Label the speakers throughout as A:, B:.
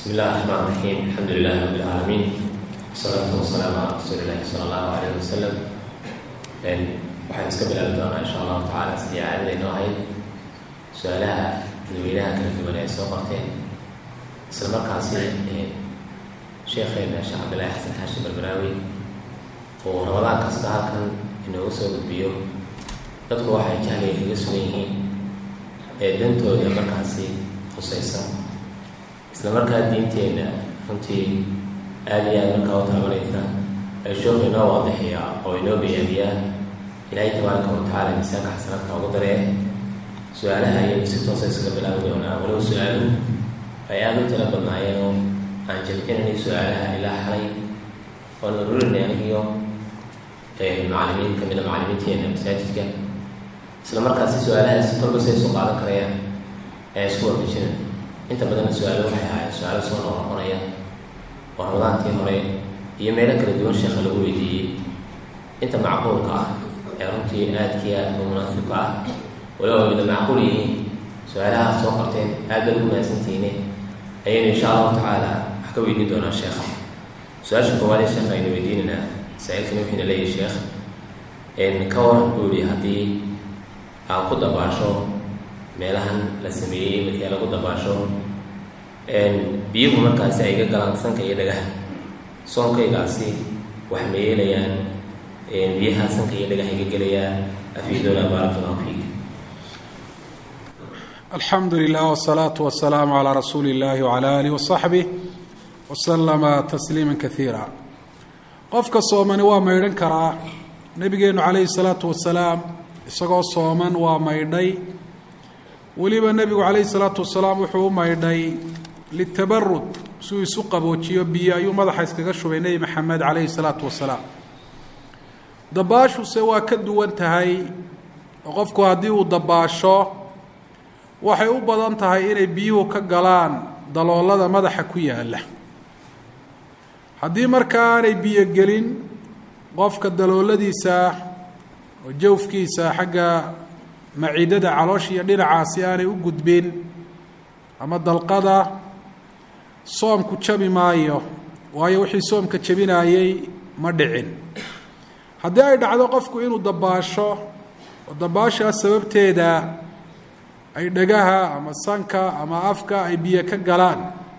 A: بسم الله الرحمن الرحيم الحمد لله رب العالمين والصلاة والسلام على رسول الله صلى الله عليه وسلم waxaan iska bilaabi doonaa insha allahu tacaala sidii caadada inoo ahayd su-aalaha dadweynaha kala duwan ay soo qorteen isla markaasi sheekheena sheekh cabdillahi xasan xaashi barbaraawi oo ramadaan kasta halkan inoogu soo gudbiyo dadku waxay jahliga kaga sugan yihiin ee dantooda markaasi khusaysa isla markaa diinteenna runtii aada iyo aada markaa u taabanaysa ay sheekhu inoo waadixiyaa oo inoo bayaamiyaa ilaahay tabaaraka watacaala miisaanka xasanaadka ugu daree su-aalaha ayaynu si toosa isaga bilaabi doonaa walow su-aaluhu ay aada u tala badnaayeen oo aan jamcinanay su-aalaha ilaa xalay oon ururinay anigiyo macalimiin kamida macalimiinteena masaajidka isla markaasi su-aalahaasi kolba say soo qaadan karayaan ayaa isku waafajina inta badanna su-aalo waxay ahaayeen su-aalo soo noqnoqonaya oo ramadaantii hore iyo meelo kala duwan sheekha lagu weydiiyey inta macquulka ah ee runtii aadkii aad u munaasibka ah walow mida macquul yihiin su-aalahaad soo qabteen aad baad ugu mahadsantihiine ayaynu insha allahu tacaala wax ka weydiin doonaa sheekha su-aasha koowaadee sheekha aynu weydiinaynaa saa-ilkani wuxuuna leeyahay sheekh ka waran buu yihi haddii aan ku dabaasho meelahan la sameeyey markii lagu dabaasho biyuhu markaasi ay ga galaan sanka iyo dhagaha soonkaygaasi wax ma yeelayaan biyaha sanka iyo dhagaha iga gelayaan afiidoona baarak allahu fiik
B: alxamdu lilah wsalaatu wasalaamu calaa rasuuli illahi wcala alih wasaxbih waslama tasliima kaiira qofka soomani waa maydhan karaa nabigeenu calayhi salaatu wasalaam isagoo sooman waa maydhay weliba nebigu calayhi salaatu wasalaam wuxuu u maydhay litabarud suu isu qaboojiyo biyo ayuu madaxa iskaga shubay nebi maxamed calayhi salaatu wasalaam dabaashuse waa ka duwan tahay oo qofku haddii uu dabaasho waxay u badan tahay inay biyuhu ka galaan daloolada madaxa ku yaalla haddii markaa aanay biyo gelin qofka dalooladiisa oo jawfkiisa xagga maciidada caloosha iyo dhinacaasi aanay u gudbin ama dalqada soomku jabi maayo waayo wixii soomka jabinayey ma dhicin haddii ay dhacdo qofku inuu dabaasho oo dabaashaa sababteeda ay dhagaha ama sanka ama afka ay biyo ka galaan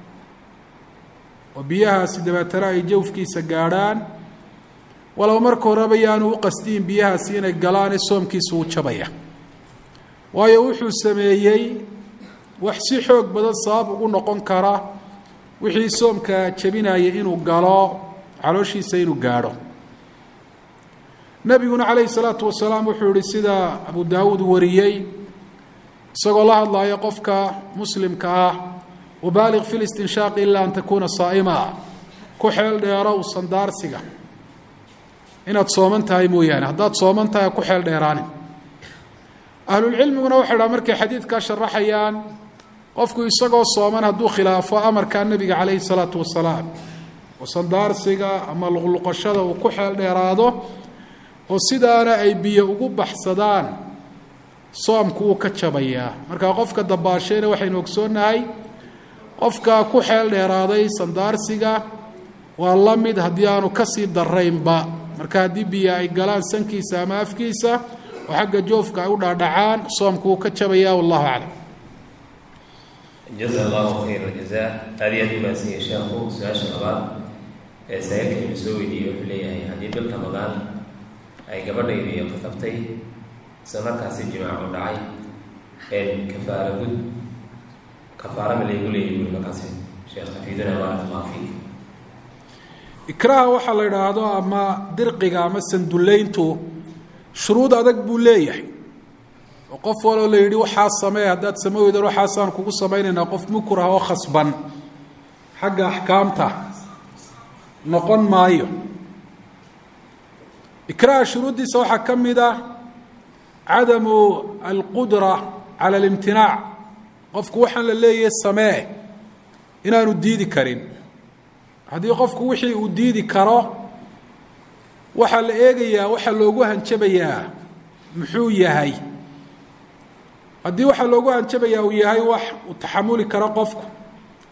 B: oo biyahaasi dabeetana ay jawfkiisa gaadhaan walow marka horeba yaanu u qasdiin biyahaasi inay galaane soomkiisa uu jabaya waayo wuxuu sameeyey wax si xoog badan sabab ugu noqon kara wixii soomka jabinaya inuu galo calooshiisa inuu gaadho nebiguna calayhi salaatu wasalaam wuxuu yihi sida abu daawuud wariyey isagoo la hadlaya qofka muslimka ah wabaaliq fi listinshaaqi ilaa an takuuna saa'ima ku xeel dheero u sandaarsiga inaad sooman tahay mooyaane haddaad sooman tahay ku xeel dheeraanin ahlulcilmiguna waxay dhaha markay xadiidkaa sharaxayaan qofku isagoo sooman hadduu khilaafo amarkaa nebiga calayhi salaatu wasalaam oo sandaarsiga ama luqluqashada uu ku xeel dheeraado oo sidaana ay biyo ugu baxsadaan soomku wuu ka jabayaa markaa qofka dabaashayna waxaynu ogsoonnahay qofka ku xeel dheeraaday sandaarsiga waa la mid haddii aanu kasii daraynba marka haddii biyo ay galaan sankiisa ama afkiisa oo xagga joofka ay u dhaadhacaan soomku wuu ka jabayaa wallahu aclam
A: jaza allahu khayra jaza aada iyo aad u mahadsanyahay sheekhu su-aasha labaad ee saa'ilkaynu soo weydiiyey wuxuu leeyahay haddii bil ramadaan ay gabadhaydiiyo qasabtay isla markaasi jimaacu dhacay kafaara gud kafaara ma laygu leeyahy buri markaasi sheekh xafiiduna baarak allahu fiik
B: ikraaha waxaa la idhaahdo ama dirqiga ama sandullayntu shuruud adag buu leeyahay oo qof waloo la yidhi waxaa samee haddaad sama weydan waxaasaan kugu samaynaynaa qof mukrah oo khasban xagga axkaamta noqon maayo ikraaha shuruuddiisa waxaa ka mid ah cadamu alqudra cala alimtinaac qofku waxaan la leeyahay samee inaanu diidi karin haddii qofku wixii uu diidi karo waxaa la eegayaa waxaa loogu hanjabayaa muxuu yahay haddii waxaa loogu hanjabayaa uu yahay wax uu taxamuli karo qofku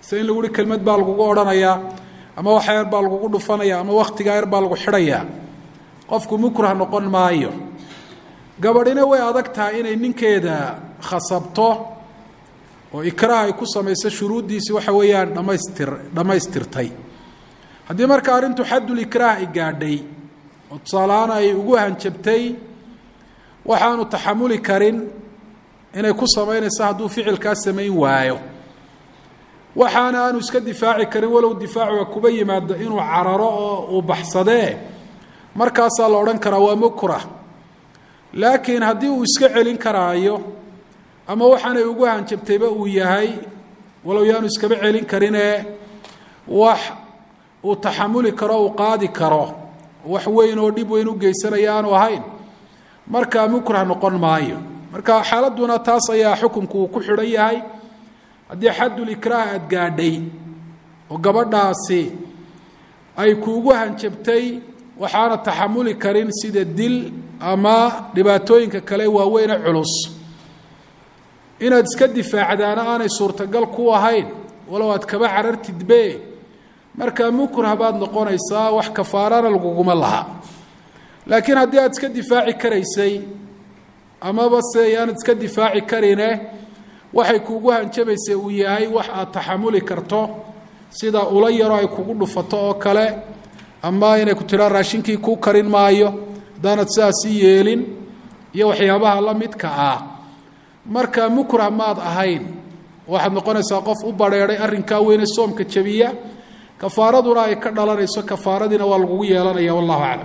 B: sida in lagu uhi kelmad baa lagugu odhanayaa ama wax yar baa lagugu dhufanaya ama waktigaa yar baa lagu xidhayaa qofku mukrah noqon maayo gabadhina way adag tahay inay ninkeeda khasabto oo ikraah ay ku samayso shuruuddiisii waxa weeyaan dhamaystir dhammaystirtay haddii marka arrintu xaddulikraah ay gaadhay oo tusaalahaan ay ugu hanjabtay waxaanu taxamuli karin inay ku samaynayso hadduu ficilkaa samayn waayo waxaana aanu iska difaaci karin walow difaacuga kuba yimaado inuu cararo oo uu baxsadee markaasaa la odhan karaa waa mukrah laakiin haddii uu iska celin karaayo ama waxaanay ugu hanjabtayba uu yahay walow yaanu iskaba celin karinee wax uu taxamuli karo uu qaadi karo wax weyn oo dhib weyn u geysanaya aanu ahayn markaa mukrah noqon maayo marka xaaladduna taas ayaa xukunku uu ku xidhan yahay haddii xaddulikraah aada gaadhay oo gabadhaasi ay kuugu hanjabtay waxaana taxamuli karin sida dil ama dhibaatooyinka kale waaweyne culus inaad iska difaacdaana aanay suurtagal ku ahayn walow aad kaba carartidbe markaa mukrah baad noqonaysaa wax kafaarana laguguma laha laakiin haddii aad iska difaaci karaysay amaba se aanad iska difaaci karine waxay kuugu hanjabaysa uu yahay wax aad taxamuli karto sida ula yaro ay kugu dhufato oo kale ama inay ku tidhaa raashinkii kuu karin maayo haddaanad sidaasi yeelin iyo waxyaabaha la midka ah marka mukrah maad ahayn waxaad noqonaysaa qof u badheedhay arrinkaa weyne soomka jabiya kafaaraduna ay ka dhalanayso kafaaradiina waa lagugu yeelanaya wallahu aclam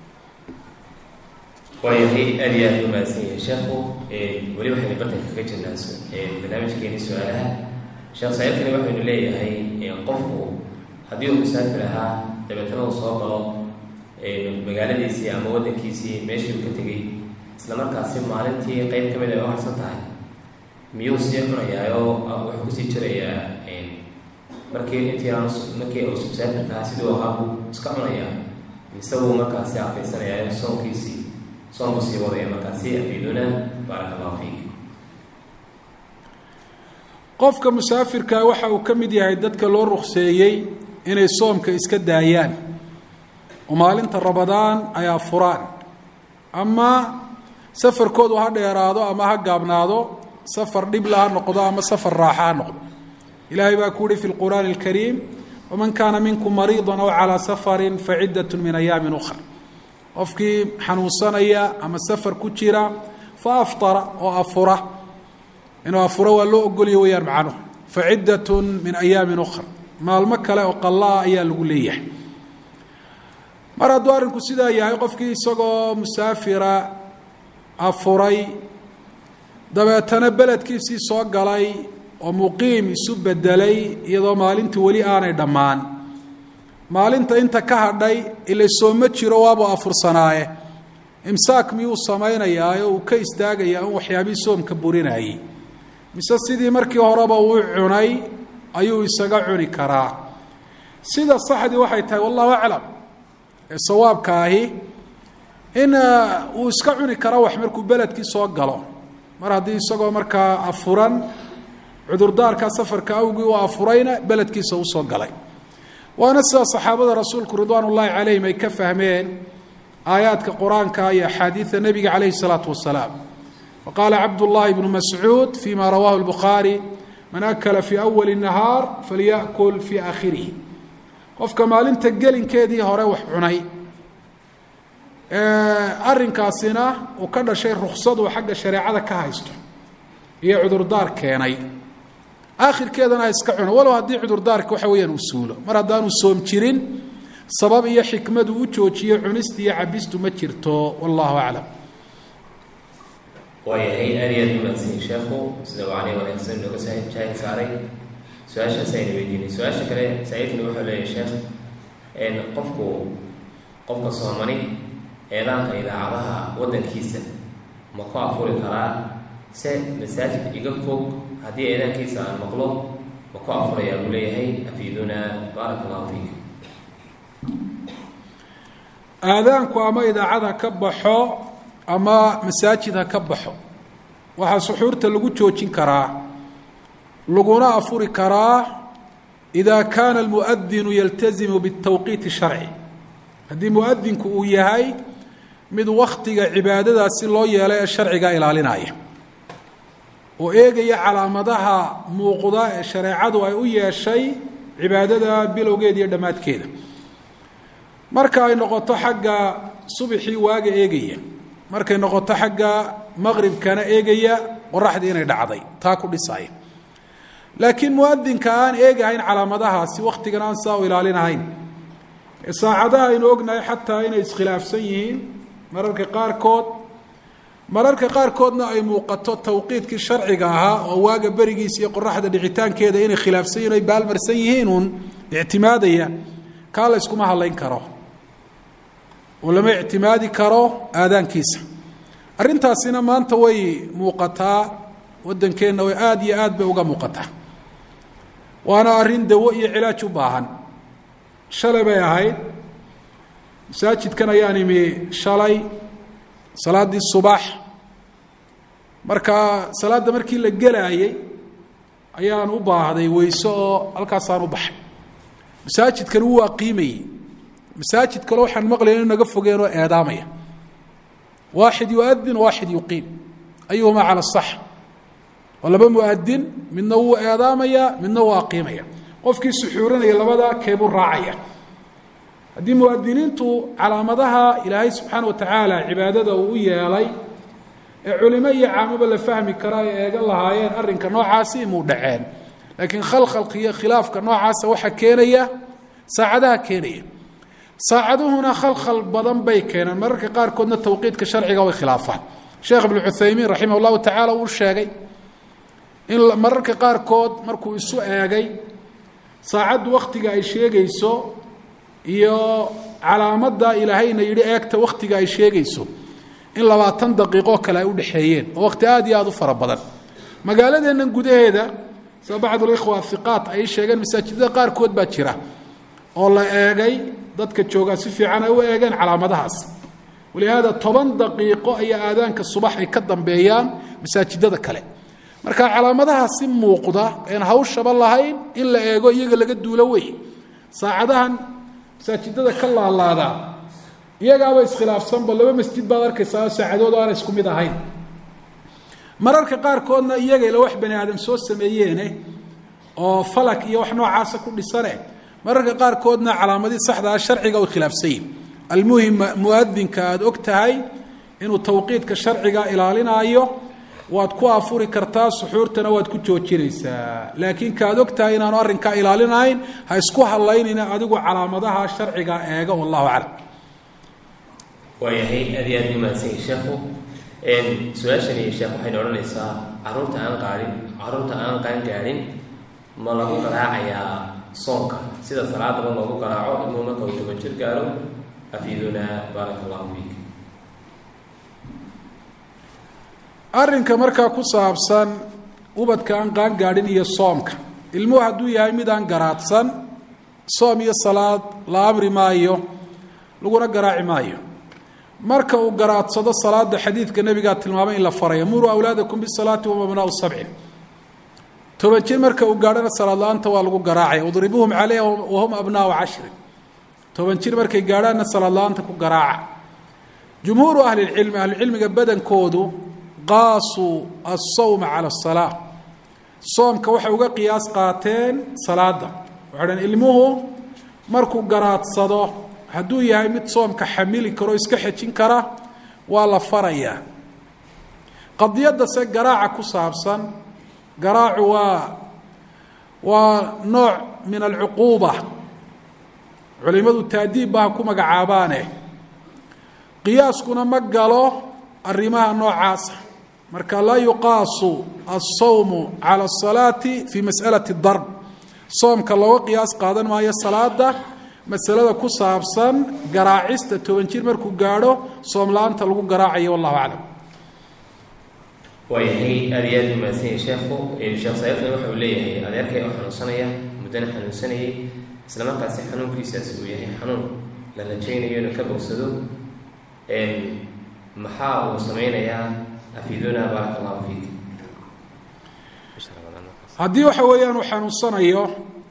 A: waayahay aad iyo aad u mahadsan yahay sheekhu weli waxaynu bartanka kaga jirnaa barnaamijkeeni su-aalaha sheekh saciidkani waxaynu leeyahay qofku haddii uu musaafir ahaa dabeetana uu soo galo magaaladiisii ama waddankiisii meeshii uu ka tegey isla markaasi maalintii qeyb ka mid ay u harsan tahay miyuu sii cunayaayo wuxuu kusii jirayaa markii intii aan markii uu musaafirka ahaa siduu ahaa buu iska cunayaa mise wuu markaasi afaysanaya soonkiisii soonku sii wadaya markaasi afiiduna baaraka allahu fiik
B: qofka musaafirka waxa uu ka mid yahay dadka loo rukseeyey inay soomka iska daayaan oo maalinta rabadaan ay afuraan ama safarkoodu ha dheeraado ama ha gaabnaado safar dhibla ha noqdo ama safar raaxa ha noqdo ilaahay baa ku uhi fi lqur'aani alkariim waman kaana minkum mariida aw calaa safarin faciddat min ayaamin ukhra qofkii xanuunsanaya ama safar ku jira fa aftara oo afura inuu afuro waa loo ogolya weyaan macnuhu faciddatun min ayaamin ukhra maalmo kale oo qallaa ayaa lagu leeyahay mar hadduu arrinku sidaa yahay qofkii isagoo musaafira afuray dabeetana beledkiisii soo galay oo muqiim isu bedelay iyadoo maalintii weli aanay dhammaan maalinta inta ka hadhay ila sooma jiro waabuu afursanaaye imsaak miyuu samaynayaa oo uu ka istaagayaa in waxyaabihii soomka burinayay mise sidii markii horeba uu cunay ayuu isaga cuni karaa sida saxdii waxay tahay wallahu aclam ee sawaabka ahi in uu iska cuni kara wax markuu beledkii soo galo mar haddii isagoo markaa afuran cudurdaarka safarka awgii uu afurayna beledkiisa usoo galay waana sida saxaabada rasuulku ridwaan ullaahi calayhim ay ka fahmeen aayaadka qur-aanka iyo axaadiida nebiga calayhi salaatu wasalaam waqaala cabdullaahi bnu mascuud fima rawaahu lbukhaari man akala fii awali nahaar falyakul fii aakhirihi qofka maalinta gelinkeedii hore wax cunay arrinkaasina uu ka dhashay ruksadu xagga shareecada ka haysto iyo cudurdaar keenay aakhirkeedana ha iska cuno walow haddii cudurdaarka waxa weeyaan uu suulo mar haddaanu soom jirin sabab iyo xikmadu u joojiyo cunista iyo cabistu ma jirto wallahu aclam
A: waayahay aad iyo aad u mahadsanyi sheekhu sida wacni wanaagsan nooga jaahid saaray su-aashaas ayna weydiinay su-aasha kale saciidkani wuxuu leeyahay sheekh qofku qofka soomani eedaanka idaacadaha waddankiisa ma ku afuri karaa se masaajid iga fog haddii eedaankiisa aan maqlo ma ku afurayaa buu leeyahay afiiduna baaraka allahu fiik
B: aadaanku ama idaacad ha ka baxo ama masaajid ha ka baxo waxaa suxuurta lagu joojin karaa laguna afuri karaa ida kaana almuadinu yaltazimu bitawqiiti sharci haddii muadinku uu yahay mid waktiga cibaadadaasi loo yeelay ee sharciga ilaalinaya oo eegaya calaamadaha muuqda ee shareecadu ay u yeeshay cibaadada bilowgeeda iyo dhammaadkeeda marka ay noqoto xagga subxii waaga eegaya markay noqoto xagga maqribkana eegaya qoraxdii inay dhacday taa ku dhisaya laakiin muadinka aan eegahayn calaamadahaasi waktigan aan saa u ilaalinahayn saacadaha aynu ognahay xataa inay iskhilaafsan yihiin mararka qaarkood mararka qaarkoodna ay muuqato tawqiidkii sharciga ahaa oo waaga berigiisa iyo qoraxda dhicitaankeeda inay khilaafsan yihin ay baalmarsan yihiin uun ictimaadaya kaa la yskuma hadlayn karo oo lama ictimaadi karo aadaankiisa arrintaasina maanta way muuqataa waddankeenna way aada iyo aad bay uga muuqataa waana arrin dawo iyo cilaaj u baahan shalay bay ahayd masaajidkan ayaan imi shalay salaaddii subax markaa salaadda markii la gelaayey ayaan u baahday weyse oo halkaasaan u baxay masaajidkan wuu aqiimayey masaajid kale waxaan maqlaya inu naga fogeen oo eedaamaya waaxid yuadin waaxid yuqiim ayuhumaa cala sax waa laba muadin midna wuu eedaamaya midna wuu aqiimaya qofkii suxuurinaya labadaa keebuu raacaya haddii muadiniintu calaamadaha ilaahay subxaana wa tacaala cibaadada uu u yeelay ee culimo iyo caamaba la fahmi kara ay eegan lahaayeen arrinka noocaasi imuu dhaceen laakiin khalkhalka iyo khilaafka noocaasa waxaa keenaya saacadaha keenaya saacaduhuna khalkhal badan bay keeneen mararka qaarkoodna tawqiidka sharciga way khilaafaan sheekh ibnu cuthaymiin raximah llahu tacaala uu sheegay in mararka qaarkood markuu isu eegay saacaddu wakhtiga ay sheegayso iyo calaamadda ilaahayna yidhi eegta wakhtiga ay sheegayso in labaatan daqiiqo kale ay udhexeeyeen oo wakhti aada iyo aada u fara badan magaaladeennan gudaheeda sida bacdulikhwa hiqaat ay sheegeen masaajidada qaarkood baa jira oo la eegay dadka joogaa si fiican ay u eegeen calaamadahaas walihaada toban daqiiqo ayaa aadaanka subax ay ka dambeeyaan masaajidada kale marka calaamadaha si muuqda een hawshaba lahayn in la eego iyaga laga duulo wey saacadahan masaajidada ka laalaadaa iyagaaba iskhilaafsanba laba masjid baad arkaysaa saacadood aana isku mid ahayn mararka qaarkoodna iyagayla wax bani aadam soo sameeyeene oo falak iyo wax noocaasa ku dhisane mararka qaarkoodna calaamadii saxdaa sharciga way khilaafsanyihin almuhim muadinka aada og tahay inuu tawqiidka sharciga ilaalinaayo waad ku afuri kartaa suxuurtana waad ku joojinaysaa laakiin kaad og tahay inaanu arrinkaa ilaalinahayn ha isku hadlaynayna adigu calaamadaha sharciga eega wallahu aclam
A: waayahay aad iyo aad umahadsanya sheekhu su-aashani sheekh waxayna odhanaysaa caruurta aan qaadhin caruurta aan qaan gaadhin ma lagu garaacayaa soonka sida salaadaba loogu garaaco inuu marka uu toban jir gaaro afiidunaa baaraka allahu fiik
B: arrinka markaa ku saabsan ubadka aan qaan gaadhin iyo soomka ilmuhu hadduu yahay mid aan garaadsan soom iyo salaad la amri maayo laguna garaaci maayo marka uu garaadsado salaada xadiidka nebigaa tilmaamay in la faraya muruu awlaadakum bisalaati wahum abnaau sabcin toban jir marka uu gaadhana salaad la-aanta waa lagu garaacaya udribuhum caleyha wahum abnaau cashrin toban jir markay gaadhaanna salaad la-aanta ku garaaca jumhuuru ahlilcilmi ahlucilmiga badankoodu qaasuu asawma cala asalaa soomka waxay uga qiyaas qaateen salaada waxay dhaheen ilmuhu markuu garaadsado hadduu yahay mid soomka xamili karo iska xejin kara waa la farayaa qadiyadda se garaaca ku saabsan garaacu waa waa nooc min alcuquuba culimadu taadiibba ha ku magacaabaane qiyaaskuna ma galo arrimaha noocaasa marka laa yuqaasu alsawmu cala asalaati fii mas'alati darb soomka looga qiyaas qaadan maayo salaada masalada ku saabsan garaacista toban jir markuu gaadho soom la-aanta lagu garaacayo wallahu aclam
A: waayahay aada iyo aad umahadsanya sheekhu sheekh saifna waxa uu leeyahay adeerkay oo xanuunsanaya muddana xanuunsanayay isla markaasi xanuunkiisaas uu yahay xanuun la rajaynayo inuu ka bogsado maxaa uu sameynayaa afiduna baaraka allahu fiik
B: haddii waxa weeyaan uu xanuunsanayo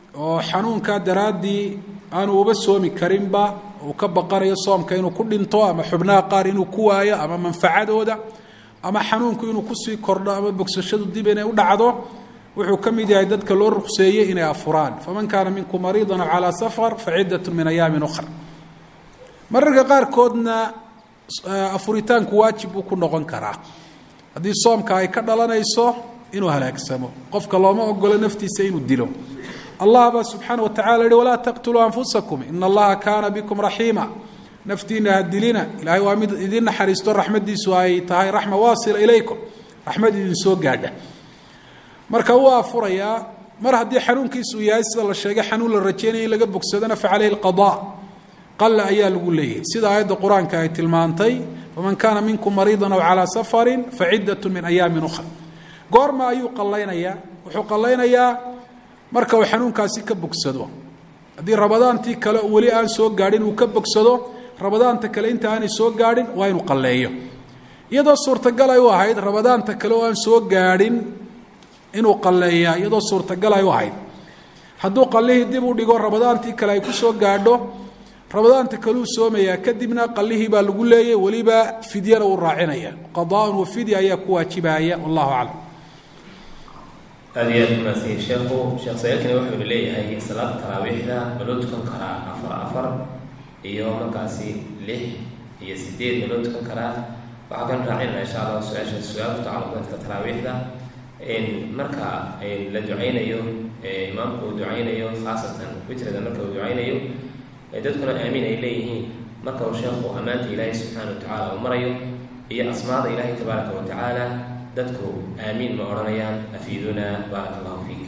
B: oo xanuunkaa daraaddii aanu uba soomi karinba uu ka baqanayo soomka inuu ku dhinto ama xubnaha qaar inuu ku waayo ama manfacadooda ama xanuunku inuu kusii kordho ama bogsashadu dib inay u dhacdo wuxuu ka mid yahay dadka loo ruqseeyey inay afuraan faman kaana minkum mariidan aw calaa safar facidatu min ayaamin ukhra mararka qaarkoodna afuritaanku waajib buu ku noqon karaa haddii soomka ay ka dhalanayso inuu halaagsamo qofka looma ogolo naftiisa inuu dilo allah baa subxaana wa tacala yihi walaa taqtuluu anfusakum ina allaha kaana bikum raxiima naftiina ha dilina ilaahay waa mid idin naxariisto raxmadiisu ay tahay raxma waasila ilaykum raxmad idin soo gaadha marka wuu afurayaa mar haddii xanuunkiisu yahay sida la sheegay xanuun la rajeynaya in laga bogsadona fa caleyhi alqada qalla ayaa lagu leeyahay sida aayadda qur-aanka ay tilmaantay faman kaana minkum mariidan aw calaa safarin facidatu min ayaamin ukhra goorma ayuu qallaynayaa wuxuu qallaynayaa marka uu xanuunkaasi ka bogsado haddii rabadaantii kale weli aan soo gaadhin uu ka bogsado rabadaanta kale inta aanay soo gaadhin waa inuu qalleeyo iyadoo suurtagal ay u ahayd rabadaanta kale oo aan soo gaadhin inuu qalleeyaa iyadoo suurtagal ay u ahayd hadduu qallihii dib u dhigo rabadaantii kale ay ku soo gaadho rabadaanta kaleu soomayaa kadibna qallihii baa lagu leeyay weliba fidyana uu raacinaya qadaaun wa fidya ayaa ku waajibaya wallahu aclam
A: aada iyo aad umaadsanyi sheekhu sheekh sayaalkani wuxuu leeyahay salaada taraawiixda ma loo tukan karaa afar afar iyo markaasi lix iyo sideed ma loo tukan karaa waxaa kan raacinana insha allah su-aasha su-aal ku tacalluq dadka taraawiixda marka la ducaynayo imaamku uu ducaynayo khaasatan witrada marka uu ducaynayo dadkuna aamiin ay leeyihiin marka uu sheekhu ammaanta ilaahay subxaana wa tacaala uu marayo iyo asmaada ilaahay tabaaraka wa tacaala dadku aamiin ma odhanayaan afiiduna baaraka allahu fiik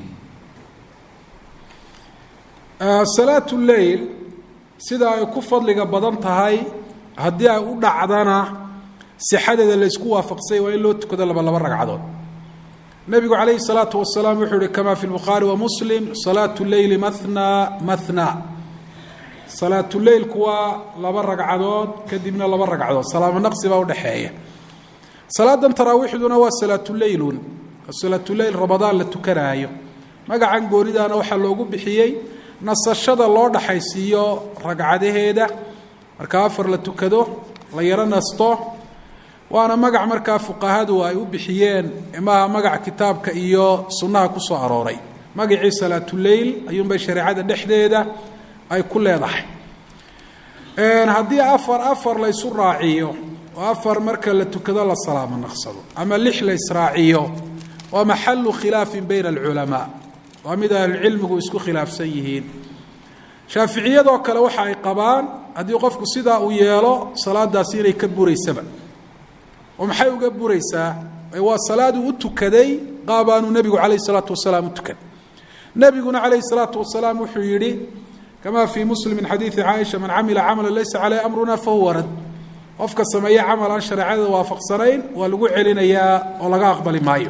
B: salaatu leyl sida ay ku fadliga badan tahay haddii ay u dhacdana sixadeeda laysku waafaqsay waa in loo tukado laba laba ragcadood nebigu calayhi salaatu wasalaam wuxuu uhi kama fi lbukhaari wa muslim salaatu leyli mahna mahna salaatu leylku waa laba ragcadood kadibna laba ragcadood salaamo naqsi baa udhexeeya salaadan taraawiixduna waa salaatuleylun salaatuleyl ramadaan la tukanaayo magacan goonidaana waxaa loogu bixiyey nasashada loo dhaxaysiiyo ragcadaheeda marka afar la tukado la yaro nasto waana magac markaa fuqahadu ay u bixiyeen maaha magac kitaabka iyo sunnaha ku soo arooray magacii salaatuleyl ayuunbay shareecada dhexdeeda ay ku leedahay haddii afar afar la ysu raaciyo oo afar marka la tukado la salaamo naqsado ama lix la israaciyo waa maxalu khilaafin bayna alculamaa waa mid ahlucilmigu isku khilaafsan yihiin shaaficiyadoo kale waxa ay qabaan haddii qofku sidaa uu yeelo salaadaasi inay ka buraysaba oo maxay uga buraysaa waa salaaduu u tukaday qaabaanuu nebigu calayh isalaatu wasalaam u tukan nebiguna calayhi salaatu wasalaam wuxuu yidhi kama fii muslim min xadiidi caaisha man camila camala laysa caleyh amruna fahuwa rad qofka sameeye camal aan shareecada waafaqsanayn waa lagu celinayaa oo laga aqbali maayo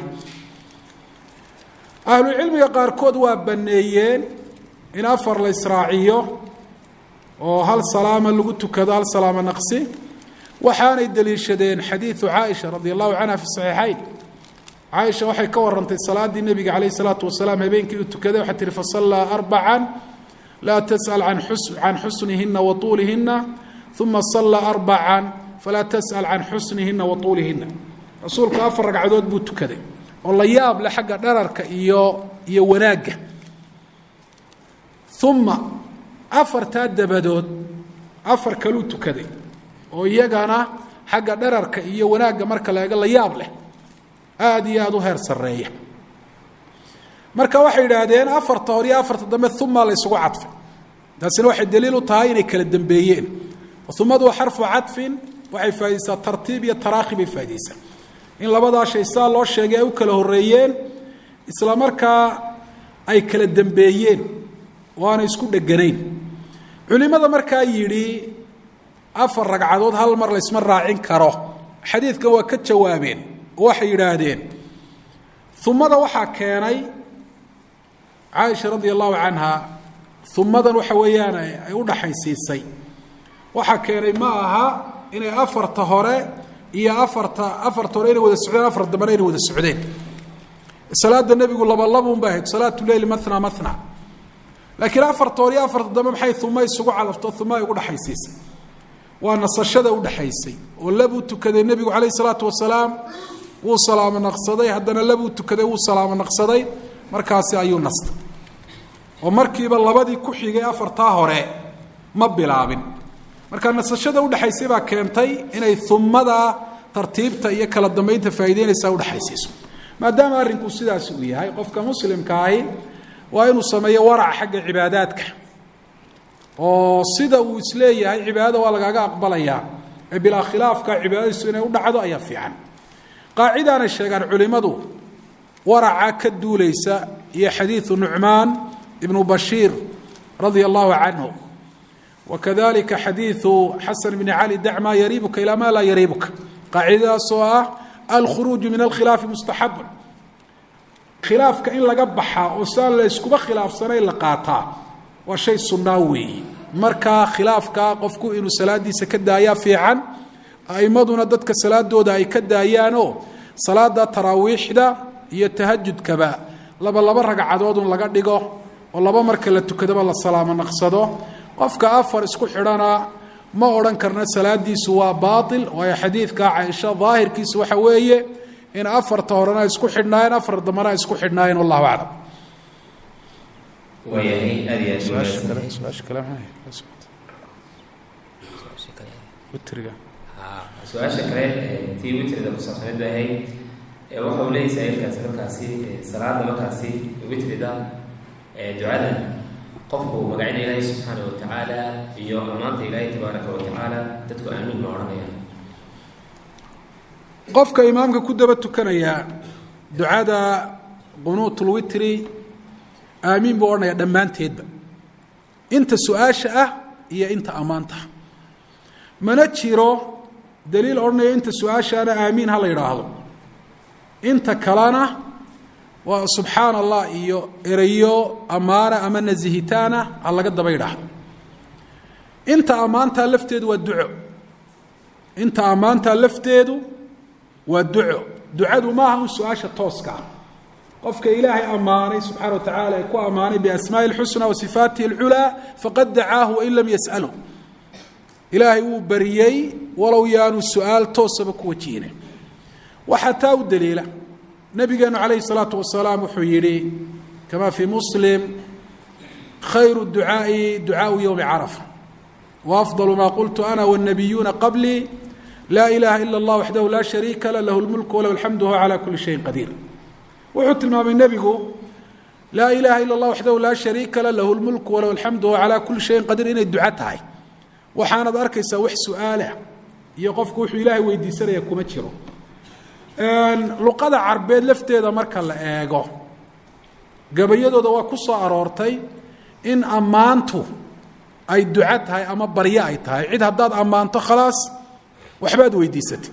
B: ahlucilmiga qaarkood waa baneeyeen in afar la israaciyo oo hal salaama lagu tukado hal salaamo naqsi waxaanay daliishadeen xadiidu caaisha radi allahu canha fi saxiixayn caaisha waxay ka warantay salaaddii nebiga calayh isalaatu wasalaam habeenkii uu tukaday waxay tihi fasallaa arbacan laa tas'al can xusnihina wa tuulihina uma sallaa arbacan falaa tas'al can xusnihina wa tuulihina rasuulku afar ragcadood buu tukaday oo la yaab leh xagga dhararka iyo iyo wanaagga uma afartaa dabadood afar kaluu tukaday oo iyagana xagga dhararka iyo wanaagga marka la eego la yaab leh aada iyo aada u heer sarreeya marka waxay yidhaahdeen afarta hor iyo afarta dambe uma la ysugu cadfay taasina waxay daliil u tahay inay kala dambeeyeen umadu waa xarfu cadfin waxay faa'idaysaa tartiib iyo taraakhi bay faa'idaysaa in labadaa shay saa loo sheegay ay u kala horreeyeen isla markaa ay kala dambeeyeen oo aanay isku dheganayn culimada markaa yidhi afar ragcadood hal mar laysma raacin karo xadiidkan waa ka jawaabeen oo waxay yidhaahdeen umada waxaa keenay caaisha radia allahu canha umadan waxa weeyaan ay u dhaxaysiisay waxaa keenay ma aha inay afarta hore iyo afarta afarta hore inay wada socdeen afar dambena inay wada socdeen salaada nebigu labalabun bay ahayd salaatu leyli mahna mahna laakiin afarta hor iyo afarta dambe maxay uma isugu calafto uma ay ugu dhexaysiisay waa nasashada udhexaysay oo labuu tukaday nebigu calayh isalaatu wasalaam wuu salaamo naqsaday haddana labuu tukaday wuu salaamo naqsaday markaasi ayuu nastay oo markiiba labadii ku xigay afartaa hore ma bilaabin marka nasashada udhexaysay baa keentay inay umada tartiibta iyo kala dambeynta faa'ideynaysaa udhexaysiiso maadaama arrinku sidaas uu yahay qofka muslimka ahi waa inuu sameeyo waraca xagga cibaadaadka oo sida uu isleeyahay cibaadada waa lagaaga aqbalayaa ee bilaa khilaafka cibaadadiisu inay u dhacdo ayaa fiican qaacidaanay sheegaan culimmadu waraca ka duulaysa iyo xadiidu nucmaan ibnu bashiir radia allahu canhu wakadalika xadiidu xasan bni cali dac maa yariibuka ilaa maa laa yariibuka qaacidadaas oo ah alkhuruuju min alkhilaafi mustaxabun khilaafka in laga baxaa oo saan la iskuba khilaafsanayn la qaataa waa shay sunnaa weeye markaa khilaafka qofku inuu salaadiisa ka daayaa fiican a'imaduna dadka salaadooda ay ka daayaanoo salaada taraawiixda iyo tahajudkaba laba laba ragcadoodun laga dhigo oo laba marka la tukadaba la salaamo naqsado qofka afar isku xidhana ma odhan karna salaadiisu waa baail waayo xadiidka caaisha daahirkiisu waxa weeye in afarta horena isku xidhnaayeen afar dambana isku xidhnaayeen wallahu aclam
A: waayahay aad iyo aad
B: su-aasha
A: wanaagsan.
B: kale su-aasha kale maxay witriga
A: su-aasha kale ee tii witrida kusaabsaneed bay ahayd ee waxa uu leeyahay saailkaasi markaasi ee salaada markaasi witrida ee ducada qofku magacina ilaahay subxaana wa tacaala iyo ammaanta ilaahay tabaaraka wa tacaala dadku aamiin ma odhanayaan
B: qofka imaamka ku daba tukanaya ducada qunuut lwitri aamiin buu odhanaya dhammaanteedba inta su-aasha ah iyo inta ammaanta mana jiro daliil odhanaya inta su-aashaana aamiin ha la yidhaahdo inta kalena waa subxaana allah iyo erayo ammaana ama nasihitaana ha laga daba yidhaahdo inta ammaantaa lafteedu waa duco inta ammaantaa lafteedu waa duco ducadu maaha un su-aasha tooska ah qofka ilaahay ammaanay subxaana wa tacaala ee ku ammaanay biasmaaءi اlxusna wa sifaatihi اlculaa faqad dacaahu wain lam yas'alu ilaahay wuu bariyey walow yaanu su-aal toosaba ku wajihine waxaa taa u daliila nabigeenu calayhi الsalaatu wasalaam wuxuu yidhi kama fii muslim khayru ducaaءi ducaaءu ywmi carafa وأفضل ma qلت أنا والنبيuنa qبلي لا إلaha إلا الله وحده لا شhريكa لh لh الملك وله الحمد وهو عlى كuلi شhيء قدير wuxuu tilmaamay nebigu laa ilaha ilا الlah waxdahu laa shariika la lahu اlmulk walahu alxamdu wa calaa kuli shayin qadiir inay duco tahay waxaanad arkaysaa wax su-aalah iyo qofku wuxuu ilaahay weydiisanaya kuma jiro luqada carbeed lafteeda marka la eego gabayadooda waa ku soo aroortay in ammaantu ay duco tahay ama baryo ay tahay cid haddaad ammaanto khalaas waxbaad weydiisatay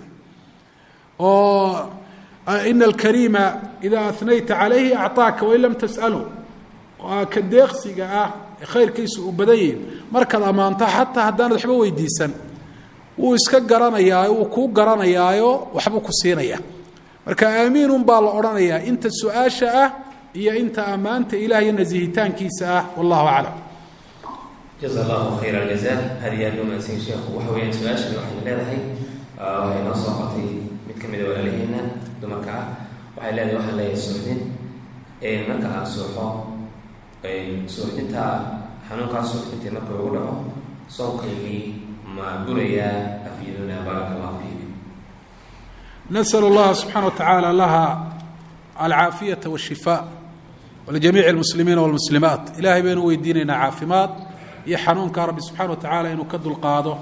B: oo ina alkariima idaa anayta calayhi acطaaka wain lam tas'alu ka deeqsiga ah ee khayrkiisu uu badan yihin markaad ammaanto xataa haddaanad waxba weydiisan wuu iska garanayaayo wuu kuu garanayaayo waxbuu ku siinaya marka aamiinun baa la odhanayaa inta su-aasha ah iyo inta ammaanta ilah iyo nasihitaankiisa ah wallahu aclam
A: jaza allahu khayr aljaza aad iyo aad loo mahadsan sheekhu waxa weeyaan su-aashan waxayna leedahay waxay noo soo qotay mid ka mida walaalaheena dumarka ah waxay leedahay waxaan leeyahay suuxdin marka aan suuxo suuxdinta xanuunkaa suuxdintii marka ugu dhaco soonkaygii ma burayaa afyaduna baaraka allahu fiik
B: nasأl اllaha subxaana wa tacaala laha alcaafiyaةa wالshifاء walijamiici اlmuslimiina wاlmuslimaat ilahay baynu weydiinaynaa caafimaad iyo xanuunka rabbi subxana wa tacaala inuu ka dulqaado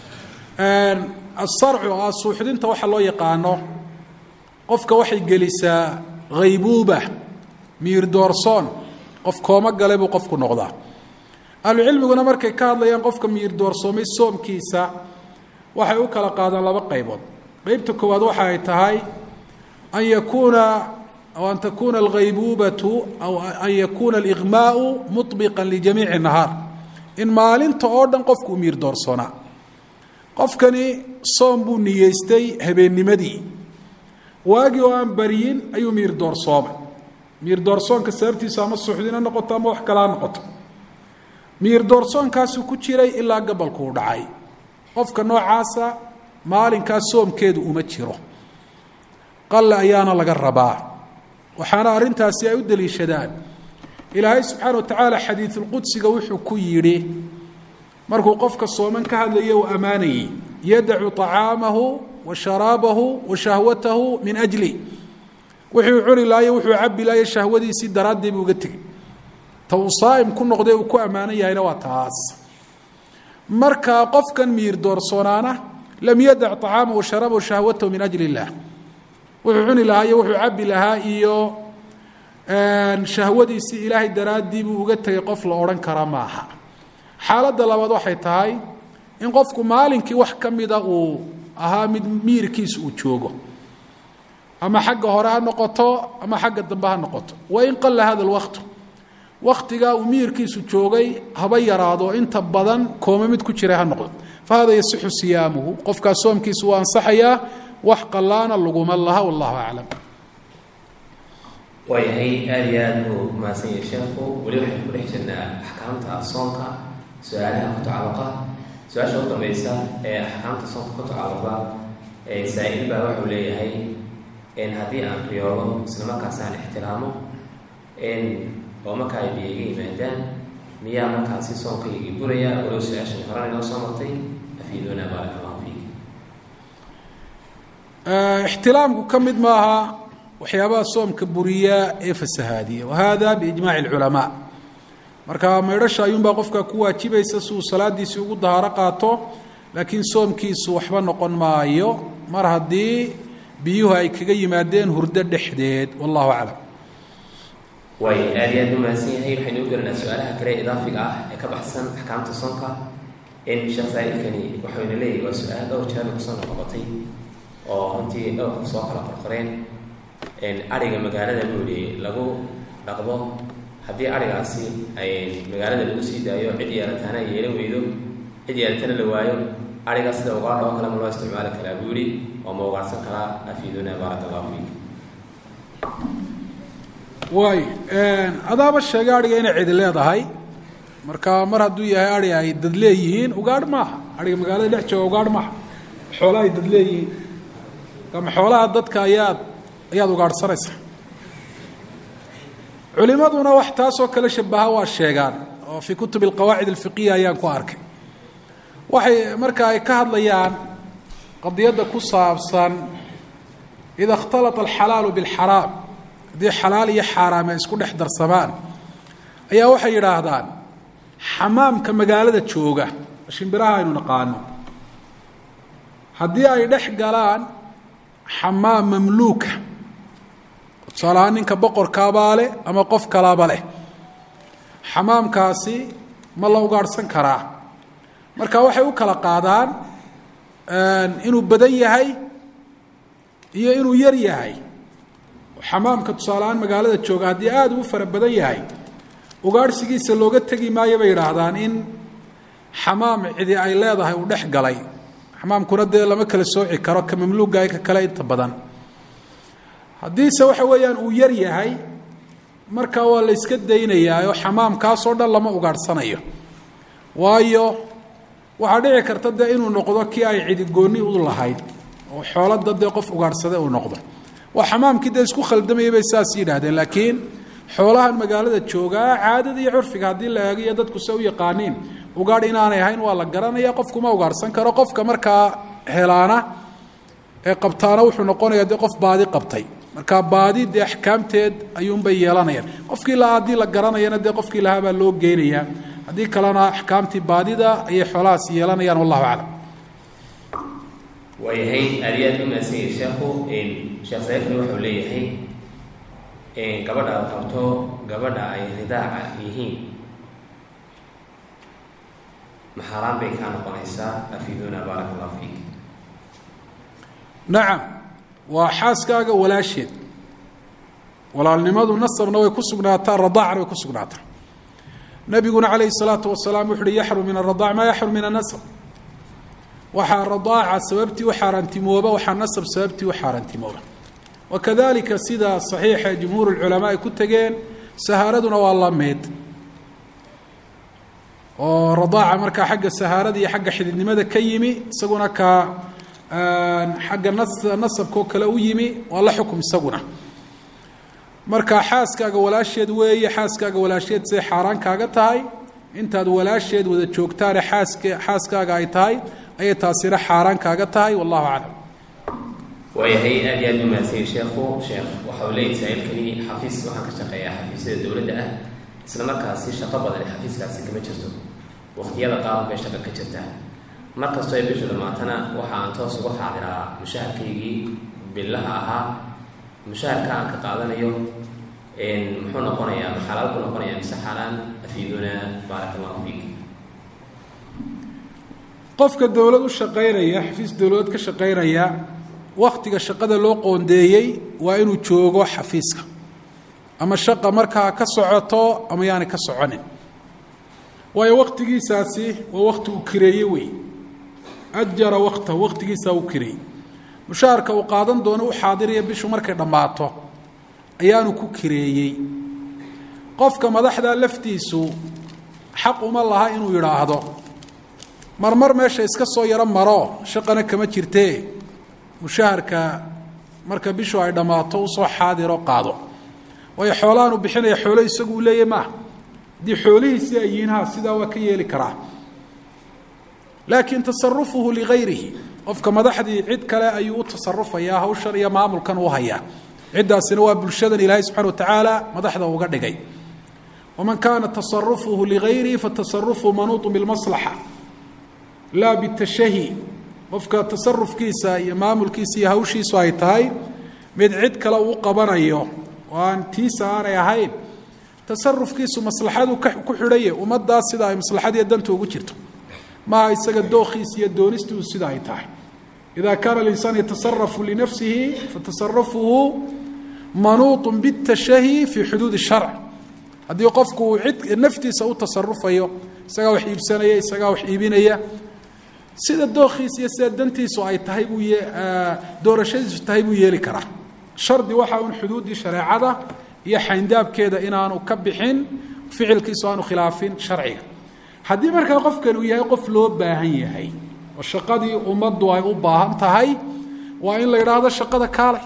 B: asarcu oo ah suuxdinta waxa loo yaqaano qofka waxay gelisaa haybuuba miir doorsoon qof kooma gale buu qofku noqdaa ahlucilmiguna markay ka hadlayaan qofka miir doorsoomay soomkiisa waxay u kala qaadaan laba qaybood qeybta koowaad waxa ay tahay an yakuuna aw an takuuna alghaybuubatu aw an yakuuna aliqmaau muطbiqa lijamiici nahaar in maalinta oo dhan qofku u miir doorsoonaa qofkani soom buu niyeystay habeennimadii waagii oo aan bariyin ayuu miir doorsoomay miir doorsoonka sababtiisu ama suuxdin ha noqoto ama wax kale ha noqoto miir doorsoonkaasuu ku jiray ilaa gabalku u dhacay qofka noocaasa maalinkaas soomkeedu uma jiro qalle ayaana laga rabaa waxaana arrintaasi ay u deliishadaan ilaahay subxaana wa tacaala xadiidulqudsiga wuxuu ku yidhi markuu qofka sooman ka hadlayo uu ammaanayey yadacu طacaamahu wa sharaabahu wa shahwatahu min ajli wuxuu cuni laayo wuxuu cabi laayo shahwadiisii daraaddii buu uga tegey ta uu saa'im ku noqday uu ku ammaanan yahayna waa taas marka qofkan miir doorsoonaana lam yadac طacaamahu wa sharaabahu shahwatahu min ajli اllah wuxuu cuni lahaa iyo wuxuu cabi lahaa iyo shahwadiisii ilaahay daraaddii buu uga tegay qof la odhan kara maaha xaaladda labaad waxay tahay in qofku maalinkii wax ka mida uu ahaa mid miirkiisa uu joogo ama xagga hore ha noqoto ama xagga dambe ha noqoto wain qalla hada alwaqtu waktigaa uu miirkiisu joogay haba yaraado inta badan kooma mid ku jira ha noqdo fa hada yasixu siyaamuhu qofkaas soomkiisu waa ansaxayaa wax qallaana laguma laha wallahu aclam
A: waayahay aada iyo aada buu mahadsan yahay sheekhu weli waxaynu ku dhex jirnaa axkaamta soonka su-aalaha ku tacaluqa su-aasha u dambaysa ee axkaamta soonka ku tacaluqa saa-il baa wuxuu leeyahay haddii aan riyoodo isla markaas aan ixtiraamo oo markaa ay biyiga yimaadaan miyaa markaasi soonkaygii buraya walow su-aashan horan inoo soo martay afiiduuna baarak allahu fiik
B: ixtilaamku ka mid maaha waxyaabaha soomka buriya ee fasahaadiya wahada biijmaaci اlculamaa marka maydhasha ayuunbaa qofka ku waajibaysa si uu salaadiisii ugu dahaaro qaato laakiin soomkiisu waxba noqon maayo mar haddii biyuhu ay kaga yimaadeen hurdo dhexdeed wallahu aclam
A: waay aada iyo aad u mahadsan yahay waxaynu u gelinaa su-aalaha kale idaafiga ah ee ka baxsan axkaamta soonka in sheekh saa-ilkani waxayna leeyahy waa su-aal dhowr jeer kusoo noqnoqotay oo runtii dhowr qof soo kala qorqoreen ariga magaalada buuhi lagu dhaqdo haddii arigaasi ay magaalada lagu sii daayo cid yeelataana ay yeelan weydo cid yeelatana la waayo arigaa sida ugaadha oo kale ma loo isticmaali karaa buu yihi oo ma ugaarsan karaa afiiduna baarak allahu fiik
B: waay adaaba sheegay adhiga inay cidi leedahay marka mar hadduu yahay ari ay dad leeyihiin ugaadh maaha ariga magaalada dhex jooga ugaadh maaha xoolaha ay dad leeyihiin ama xoolaha dadka ayaad ayaad ugaadhsanaysaa culimaduna wax taasoo kale shabaha waa sheegaan oo fii kutub alqawaacid alfiqiya ayaan ku arkay waxay marka ay ka hadlayaan qadiyadda ku saabsan ida اkhtalata alxalaalu biاlxaraam haddii xalaal iyo xaaraam ay isku dhex darsamaan ayaa waxay yidhaahdaan xamaamka magaalada jooga shimbiraha aynu naqaano haddii ay dhex galaan xamaam mamluuka tusaale ahaan ninka boqorkaabaa leh ama qof kalaba leh xamaamkaasi ma la ugaadhsan karaa marka waxay u kala qaadaan inuu badan yahay iyo inuu yar yahay xamaamka tusaale ahaan magaalada jooga haddii aada uu fara badan yahay ugaadhsigiisa looga tegi maayo bay yidhaahdaan in xamaam cidi ay leedahay uu dhex galay xamaamkuna dee lama kala sooci karo ka mamluugaay ka kale inta badan haddiise waxa weeyaan uu yar yahay markaa waa la yska daynayaa oo xamaamkaasoo dhan lama ugaadhsanayo waayo waxaa dhici karta dee inuu noqdo kii ay cidigoonni u lahayd oo xoolada dee qof ugaadhsada uu noqdo waa xamaamkii dee isku khaldamayay bay saas yidhaahdeen laakiin xoolahan magaalada joogaa caadada iyo curfiga haddii la eegiyo dadku se u yaqaaniin ugaadh inaanay ahayn waa la garanaya qofkuma ugaadhsan karo qofka markaa helaana ee qabtaana wuxuu noqonayaa dee qof baadi qabtay marka baadi dee axkaamteed ayuunbay yeelanayaan qofkii lahaa haddii la garanayana dee qofkii lahaa baa loo geynayaa haddii kalena axkaamtii baadida ayay xoolahaas yeelanayaan wallahu aclam
A: waayahay aada iyo aad u mahadsan yahay sheekhu sheekh saifni wuxuu leeyahay gabadha aad qabto gabadha ay ridaaca yihiin maxaaraan bay kaa noqonaysaa afiiduna baaraka allahu fiik
B: nacam waa xaaskaaga walaasheed walaalnimadu nasabna way ku sugnaataa radaacna way ku sugnaataa nabiguna calayhi salaatu wasalaam wuxu uhi yaxrum min aradaac maa yaxrum min anasab waxaa radaaca sababtii u xaaraantimooba waxaa nasab sababtii u xaaraantimooba wakadalika sida saxiixa jumhuur lculamaa ay ku tegeen sahaaraduna waa la mid oo radaaca markaa xagga sahaarada iyo xagga xididnimada ka yimi isaguna ka xagga nas nasabkao kale u yimi waa la xukum isaguna marka xaaskaaga walaasheed weeye xaaskaaga walaasheed siday xaaraan kaaga tahay intaad walaasheed wada joogtaane xaask xaaskaaga ay tahay ayay taasina xaaraan kaaga tahay wallahu aclam
A: waayahay aad iyo aad u mahadsanyi sheekhu sheekh waxa uu leeyahy saa-iilkani xafiis waxaan ka shaqeeyaa xafiisyada dowladda ah isla markaasi shaqo badan xafiiskaasi kama jirto waqtiyada qaar bay shaqo ka jirtaa mar kastoo ay bishu dhammaatana waxa aan toos uga xaadiraa mushaharkaygii billaha ahaa mushaharka aan ka qaadanayo muxuu noqonayaa ma xalaal buu noqonayaa mise xaaraan afiiduna baaraka allahu fiik
B: qofka dowlad u shaqaynaya xafiis dowladeed ka shaqaynaya waktiga shaqada loo qoondeeyey waa inuu joogo xafiiska ama shaqa markaa ka socoto ama yaanay ka soconin waayo waktigiisaasi waa wakti uu kireeye wey ajara wakta waktigiisaa u kireeyey mushaharka uu qaadan doono u xaadiraya bishu markay dhammaato ayaanu ku kireeyey qofka madaxda laftiisu xaq uma laha inuu yidhaahdo marmar meesha iska soo yaro maro shaqana kama jirtee mushaharka marka bishu ay dhammaato usoo xaadiro qaado waayo xoolahan uu bixinaya xoolo isagu uu leeyahy maaha haddii xoolihiisii ay yihiin ha sidaa waa ka yeeli karaa laakiin tasarufuhu ligayrihi qofka madaxdii cid kale ayuu u tasarufayaa hawshan iyo maamulkan u hayaa ciddaasina waa bulshadan ilaahay subxana wa tacaala madaxda uga dhigay waman kaana tasarufuhu ligayrihi fatasarufuhu manuuطu bilmaslaxa laa bitashahi qofka tasarufkiisa iyo maamulkiisa iyo hawshiisu ay tahay mid cid kale uu qabanayo oo aan tiisa aanay ahayn tasarufkiisu maslaxadu ku xidhaye ummaddaas sida ay maslaxadiiyo danta ugu jirto maaha isaga dookhiisa iyo doonistiisu sida ay tahay ida kaana alinsaan yatasarafu linafsihi fatasarafuhu manuuط bitashahi fii xuduud sharc haddii qofku uu cid naftiisa u tasarufayo isagaa wax iibsanaya isagaa wax iibinaya sida dookhiisa iyo sida dantiisu ay tahay buu doorashadiisu tahay buu yeeli karaa shardi waxa un xuduuddii shareecada iyo xayndaabkeeda inaanu ka bixin ficilkiisu aanu khilaafin sharciga haddii markaa qofkan uu yahay qof loo baahan yahay oo shaqadii ummaddu ay u baahan tahay waa in la yidhaahdo shaqada kaalay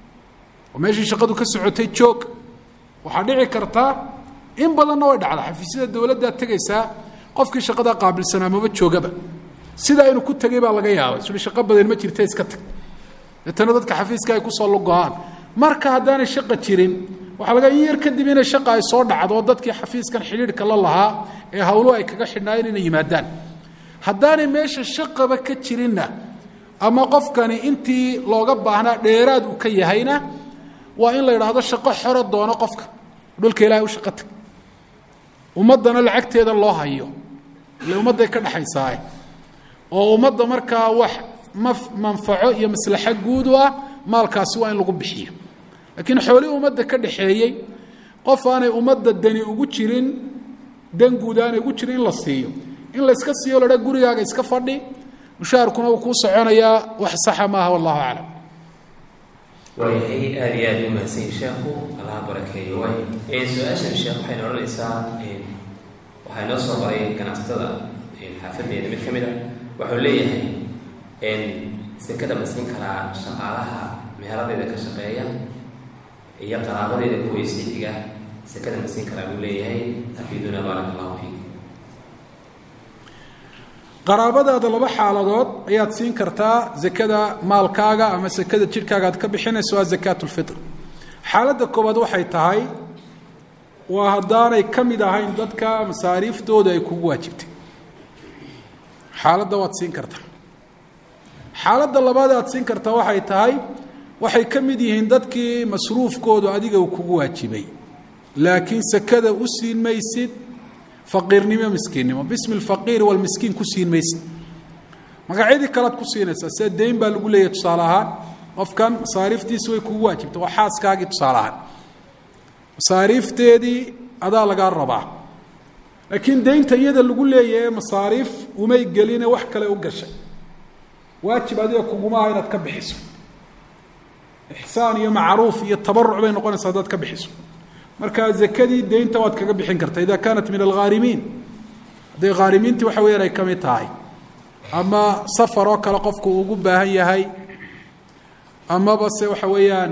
B: oo meeshii shaqadu ka socotay joog waxaa dhici karta in badanna way dhacda xafiisyada dowladdaa tegaysaa qofkii shaqadaa qaabilsanaa maba joogaba sidaa inuu ku tegay baa laga yaabay sui shaqo badan ma jirta iska tag deetana dadka xafiiska ay kusoo lugo-aan marka haddaanay shaqa jirin waxaa laga in yar kadib inay shaqa ay soo dhacdo dadkii xafiiskan xidhiidhka la lahaa ee hawluhu ay kaga xidhnaayeen inay yimaadaan haddaanay meesha shaqaba ka jirinna ama qofkani intii looga baahnaa dheeraad uu ka yahayna waa in la yidhaahdo shaqo xoro doono qofka dhulka ilahay u shaqo tag ummaddana lacagteeda loo hayo ile ummadday ka dhexaysaaye oo ummadda markaa wax ma manfaco iyo maslaxo guud u ah maalkaasi waa in lagu bixiyo laakiin xoolihii ummadda ka dhaxeeyey qof aanay ummadda dani ugu jirin dan guud aanay ugu jirin in la siiyo in layska siiyo ladha gurigaaga iska fadhi mushaharkuna uu kuu soconayaa wax saxa maaha wallahu aclam
A: waayahay aada iyo aada u mahadsanyi sheekhu allaha barakeeyo waay su-aashan sheekh waxayna odhanaysaa waxaa inoo soo qoray ganacsatada xaafadeeda mid ka mid a wuxuu leeyahay sekada ma siin karaa shaqaalaha meeladeeda ka shaqeeya iyo qaraabadeeda kuweysi xiga sekada ma siin karaa buu leeyahay afiiduna baaraka allahu fiik
B: qaraabadaada laba xaaladood ayaad siin kartaa zakada maalkaaga ama sekada jidhkaaga aad ka bixinayso waa zakaat lfitr xaaladda koowaad waxay tahay waa haddaanay ka mid ahayn dadka masaariiftooda ay kugu waajibtay xaaladda waad siin kartaa xaaladda labaad aad siin kartaa waxay tahay waxay ka mid yihiin dadkii masruufkoodu adiga uu kugu waajibay laakiin sekada u siin maysid faqiirnimo miskiinnimo bismi lfaqiiri walmiskiin ku siin maysid magacyadii kalead ku siinaysaa sida dayn baa lagu leeyahay tusaale ahaan qofkan masaariiftiisi way kugu waajibtay waa xaaskaagii tusaale ahaan masaariifteedii adaa lagaa rabaa laakiin daynta iyada lagu leeyahay masaariif umay geline wax kale u gashay waajib adiga kuguma aha inaad ka bixiso ixsaan iyo macruuf iyo tabaruc bay noqonaysaa haddaad ka bixiso marka zakadii daynta waad kaga bixin kartaa ida kaanat min alghaarimiin hadday khaarimiintii waxa weyaan ay ka mid tahay ama safar oo kale qofku uu ugu baahan yahay amaba se waxa weeyaan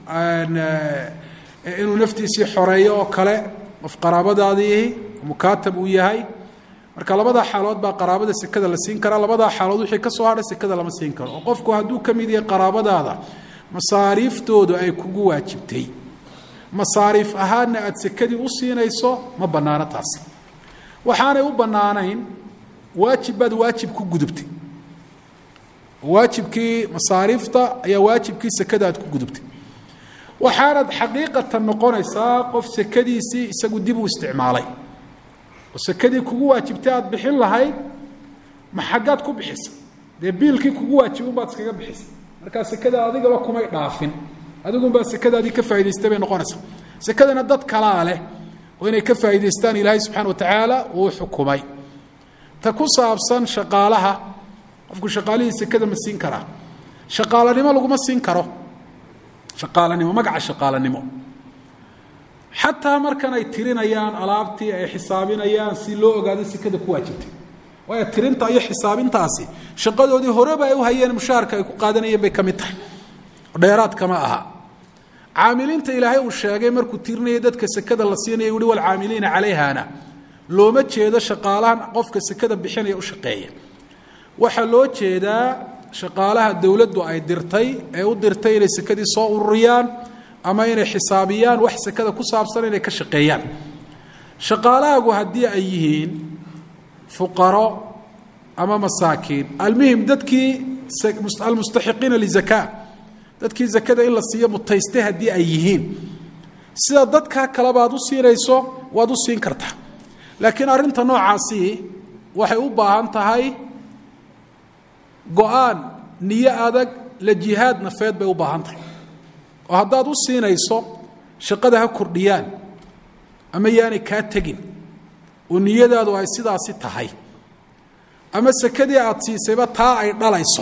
B: inuu naftiisii xoreeyo oo kale qof qaraabadaadiihi mukaatab uu yahay marka labadaa xaalood baa qaraabada sekada la siin karaa labadaa xaalood wixii ka soo hadhay sekada lama siin karo oo qofku hadduu ka mid yahay qaraabadaada masaariiftoodu ay kugu waajibtay masaariif ahaanna aada sekadii u siinayso ma bannaano taasi waxaanay u bannaanayn waajib baad waajib ku gudubtay waajibkii masaariifta ayaa waajibkii sekada aad ku gudubtay waxaanad xaqiiqatan noqonaysaa qof sekadiisii isagu dib u isticmaalay oo sekadii kugu waajibtay aada bixin lahayd ma xaggaad ku bixisa dee biilkii kugu waajibin baad iskaga bixisa markaa sekada adigaba kumay dhaafin adigunbaa sekadaadii ka faa'idaystay bay noqonaysaa sekadana dad kalaa leh oo inay ka faa'idaystaan ilaahay subxana wa tacaala uu xukumay ta ku saabsan shaqaalaha qofku shaqaalihii sekada ma siin karaa shaqaalanimo laguma siin karo shaqaalanimo magaca shaqaalanimo xataa markan ay tirinayaan alaabtii ay xisaabinayaan si loo ogaado sekada ku waajibtay waayo tirinta iyo xisaabintaasi shaqadoodii horeba ay u hayeen mushaharka ay ku qaadanayeen bay ka mid tahay dheeraadkama aha caamiliinta ilaahay uu sheegay markuu tirinayay dadka sekada la siinaya uhi walcaamiliina calayhana looma jeedo shaqaalahan qofka sekada bixinaya u shaqeeya waxaa loo jeedaa shaqaalaha dowladdu ay dirtay ee u dirtay inay sekadii soo ururiyaan ama inay xisaabiyaan wax sekada ku saabsan inay ka shaqeeyaan shaqaalahaagu haddii ay yihiin fuqaro ama masaakiin almuhim dadkii almustaxiqiina lizaka dadkii zakada in la siiyo mutaystay haddii ay yihiin sida dadkaa kaleba aad u siinayso waad u siin kartaa laakiin arrinta noocaasi waxay u baahan tahay go-aan niyo adag la jihaad nafeed bay u baahan tahay oo haddaad u siinayso shaqada ha kordhiyaan ama yaanay kaa tegin oo niyadaadu ay sidaasi tahay ama sekadii aada siisayba taa ay dhalayso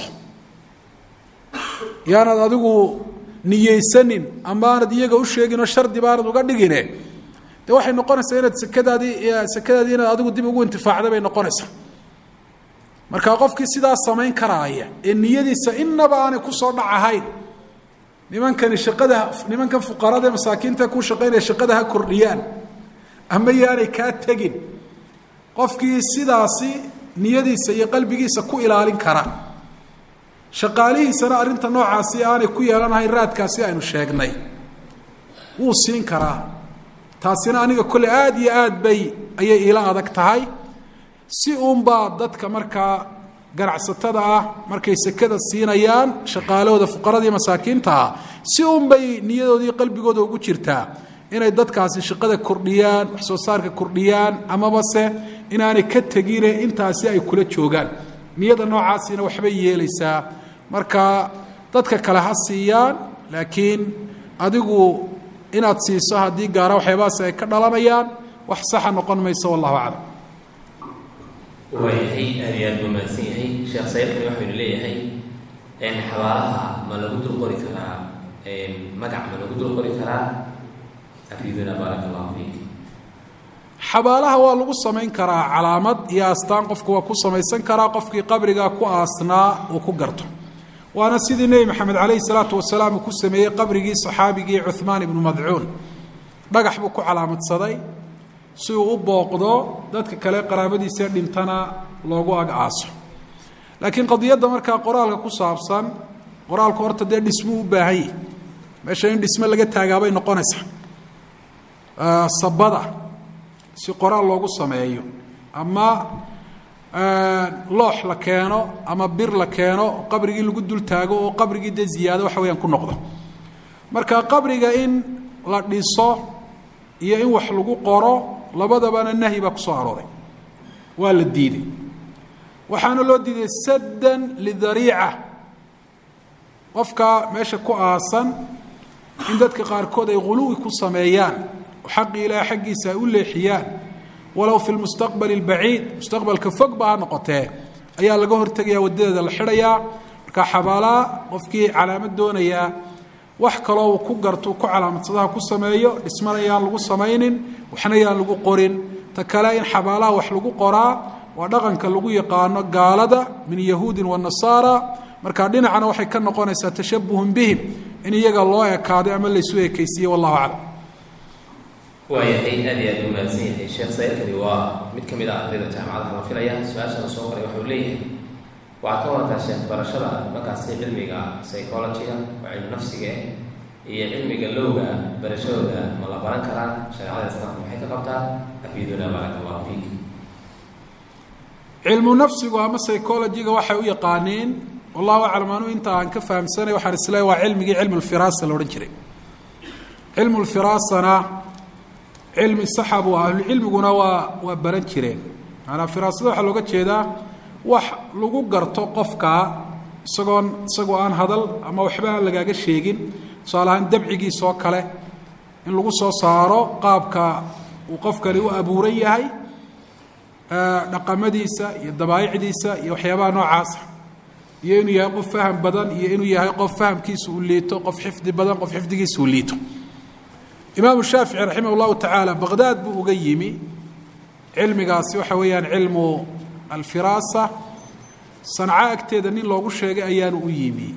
B: yaanad adigu niyeysanin ama aanad iyaga u sheegin oo shardi baanad uga dhigine de waxay noqonaysaa inaad sekadaadii sekadaadii inaad adigu dib ugu intifaacda bay noqonaysaa marka qofkii sidaa samayn karaaya ee niyadiisa inaba aanay kusoo dhac ahayn nimankani shaqada nimankan fuqarada ee masaakiinta ku shaqaynaya shaqada ha kordhiyaan ama yaanay kaa tegin qofkii sidaasi niyadiisa iyo qalbigiisa ku ilaalin kara shaqaalihiisana arrinta noocaasi aanay ku yeelanahayn raadkaasi aynu sheegnay wuu siin karaa taasina aniga kolley aada iyo aad bay ayay iila adag tahay si uunbaa dadka markaa ganacsatada ah markay sekada siinayaan shaqaalahooda fuqaradii masaakiinta ah si uunbay niyadoodii qalbigooda ugu jirtaa inay dadkaasi shaqada kordhiyaan wax soo saarka kordhiyaan amaba se inaanay ka tegine intaasi ay kula joogaan niyada noocaasina waxbay yeelaysaa marka dadka kale ha siiyaan laakiin adigu inaad siiso haddii gaara waxyaabahaasi ay ka dhalanayaan wax saxa noqon mayso wallahu aclam
A: waayahay aad iyo aad buu mahadsan yahay sheekh sayidkani waxaynu leeyahay xabaalaha ma lagu dul qori karaa magac ma lagu dul qori karaa afiduna baarak allahu fiik
B: xabaalaha waa lagu samayn karaa calaamad iyo astaan qofku waa ku samaysan karaa qofkii qabrigaa ku aasnaa uu ku garto waana sidii nebi maxamed calayhi salaatu wasalaam uu ku sameeyey qabrigii saxaabigii cuhmaan ibnu madcuun dhagax buu ku calaamadsaday si uu u booqdo dadka kale qaraabadiisa dhintana loogu ag aaso laakiin qadiyadda markaa qoraalka ku saabsan qoraalku horta dee dhismuu u baahan yahi meesha in dhismo laga taagaabay noqonaysaa sabada si qoraal loogu sameeyo ama loox la keeno ama bir la keeno qabrigii lagu dul taago oo qabrigii dee ziyaado waxa weyaan ku noqdo marka qabriga in la dhiso iyo in wax lagu qoro labadabana nahyi baa ku soo arooray waa la diiday waxaana loo diiday saddan lidariica qofka meesha ku aasan in dadka qaarkood ay ghuluwi ku sameeyaan oo xaqii ilaahay xaggiisa ay u leexiyaan walow fi lmustaqbali albaciid mustaqbalka fog ba ha noqotee ayaa laga hortegaya wadadeeda la xidhayaa marka xabaalaa qofkii calaamad doonayaa wax kaloo uu ku garto ku calaamadsadaha ku sameeyo dhismana yaan lagu samaynin waxna yaan lagu qorin ta kale in xabaalaha wax lagu qoraa waa dhaqanka lagu yaqaano gaalada min yahuudin wa nasaara markaa dhinacana waxay ka noqonaysaa tashabuhun bihim in iyaga loo ekaaday ama laysu ekaysiiyey wallahu aclam
A: waayahay aad iyo aad u mahadsan yahay sheekh sayidkani waa mid ka mid ah ardayda jaamacadaha la filaya su-aashana soo qoray waxuu leeyahay waxaad ka warataa sheekh barashada markaasi cilmiga psychologiga oo cilmi nafsiga iyo cilmiga lowga barashadooda ma la baran karaa shareecada islaamka maxay ka qabtaa afiduna baaraka allahu fiik
B: cilmu nafsigu ama psychologiga waxay u yaqaaniin wallahu aclam anuu inta aan ka fahamsanay waxaan isleeyahy waa cilmigii cilmu lfiraasa la odhan jiray cilmu lfiraasana cilmi saxa buu ah ahlucilmiguna waa waa baran jireen maanaa firaasada waxaa looga jeedaa wax lagu garto qofka isagoon isagoo aan hadal ama waxba aan lagaaga sheegin tusaale ahaan dabcigiisa oo kale in lagu soo saaro qaabka uu qofkani u abuuran yahay dhaqamadiisa iyo dabaa'icdiisa iyo waxyaabaha noocaasa iyo inuu yahay qof faham badan iyo inuu yahay qof fahamkiisa uu liito qof xifdi badan qof xifdigiisa uu liito imaamu shaafici raximah llahu tacaala baqdaad buu uga yimi cilmigaasi waxa weeyaan cilmu alfiraasa sanco agteeda nin loogu sheegay ayaanu u yimi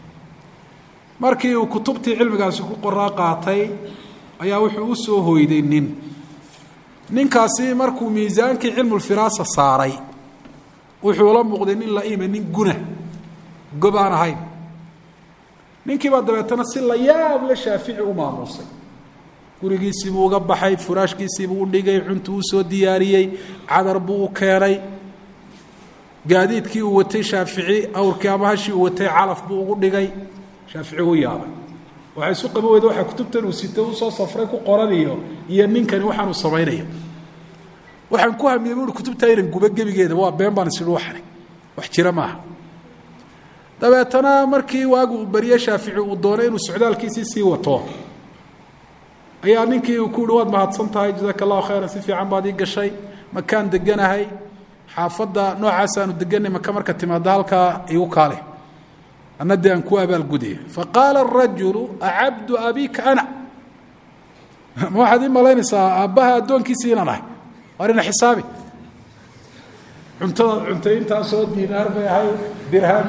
B: markii uu kutubtii cilmigaasi ku qoraa qaatay ayaa wuxuu u soo hoyday nin ninkaasi markuu miisaankii cilmulfiraasa saaray wuxuu la muuqday nin la-ima nin guna gob aan ahayn ninkiibaa dabeetana si la yaab la shaafici u maamuusay gurigiisiibuu uga baxay furaashkiisiibuu u dhigay cuntu uu soo diyaariyey cadar buu u keenay gaadiidkii uu watay shaafici awrkii ama hashii uu watay calaf buu ugu dhigay shaafici u yaabay waxay isu qaba weyda waxaa kutubtan uu sito usoo safray ku qoranayo iyo ninkani waxaanuu samaynayo waxaan ku hamiyey buui kutubtaa inan guba gebigeeda waa been baan isidhi waxani wax jira maaha dabeetana markii waagu uu beriye shaafici uu doonay inuu socdaalkiisii sii wato ayaa ninkii uu ku yihi waad mahadsan tahay jazaaka allahu khayran si fiican baad ii gashay makaan deganahay xaafadda noocaasaanu deganay maka marka timaada halkaa igu kaale anna dee aan ku abaalgudaya faqaala arajulu acabdu abika ana ma waxaad ii malaynaysaa aabbaha addoonkiisii inaan ahay waar ina xisaabi cuntadaad cuntay intaasoo diinaar bay ahay dirham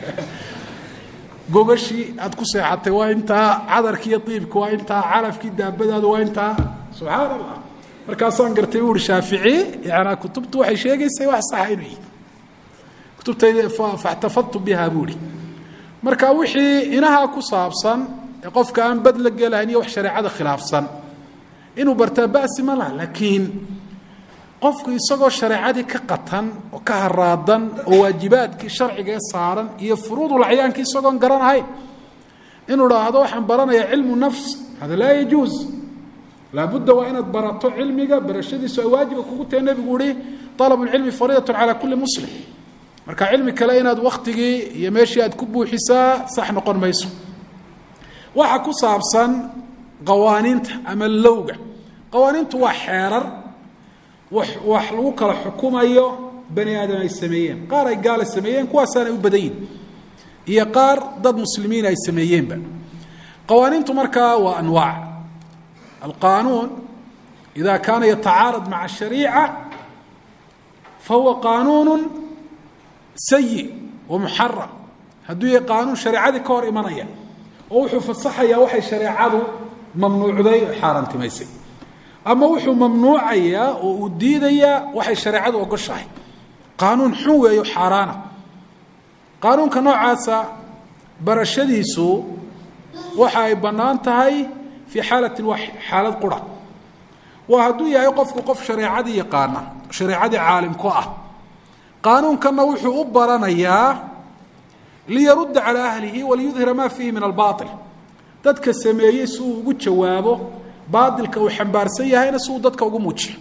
B: gogashii aad ku seexatay waa intaa cadarki iyo iibka waa intaa calafkii daabadaada waa intaa subxaan allah markaasaan gartay u uhi shaafici yanaa kutubtu waxay sheegaysay wax saxa inuu yihi kutubtayda faxtafadtu biha buu ihi marka wixii inahaa ku saabsan ee qofka aan bad la gelahayn iyo wax shareecada khilaafsan inuu bartaa basi ma laha laakiin qofku isagoo shareecadii ka qatan oo ka haraadan oo waajibaadkii sharciga ee saaran iyo furuudulacyaanki isagoon garan ahayn inuu dhaahdo waxaan baranayaa cilmu nafs hada laa yajuuz laabudda waa inaad barato cilmiga barashadiisu ay waajiba kugu tahay nebigu uhi alab lcilmi fariidatun calaa kulli muslim marka cilmi kale inaad waktigii iyo meeshii aad ku buuxisaa sax noqon mayso waxa ku saabsan qawaaniinta ama lowga qawaaniintu waa xeerar wax wax lagu kala xukumayo bani aadam ay sameeyeen qaar ay gaala sameeyeen kuwaasaanay u badan yihin iyo qaar dad muslimiin ay sameeyeenba qawaaniintu markaa waa anwaac alqaanuun ida kaana yatacaarad maca shariica fahuwa qaanuun sayi wa muxaram hadduu yahay qaanuun shareecadii ka hor imanaya oo wuxuu fasaxayaa waxay shareecadu mamnuucday o xaaraantimaysay ama wuxuu mamnuucayaa oo uu diidayaa waxay shareecadu ogoshahay qaanuun xun weeyo xaaraana qaanuunka noocaasa barashadiisu waxa ay bannaan tahay fii xaalatin waa xaalad qura waa hadduu yahay qofku qof shareecadii yaqaana shareecadii caalimku ah qaanuunkanna wuxuu u baranayaa liyarudda calaa ahlihi waliyudhira ma fiihi min albaail dadka sameeyey si uu ugu jawaabo baailka uu xambaarsan yahayna si uu dadka ugu muujiyo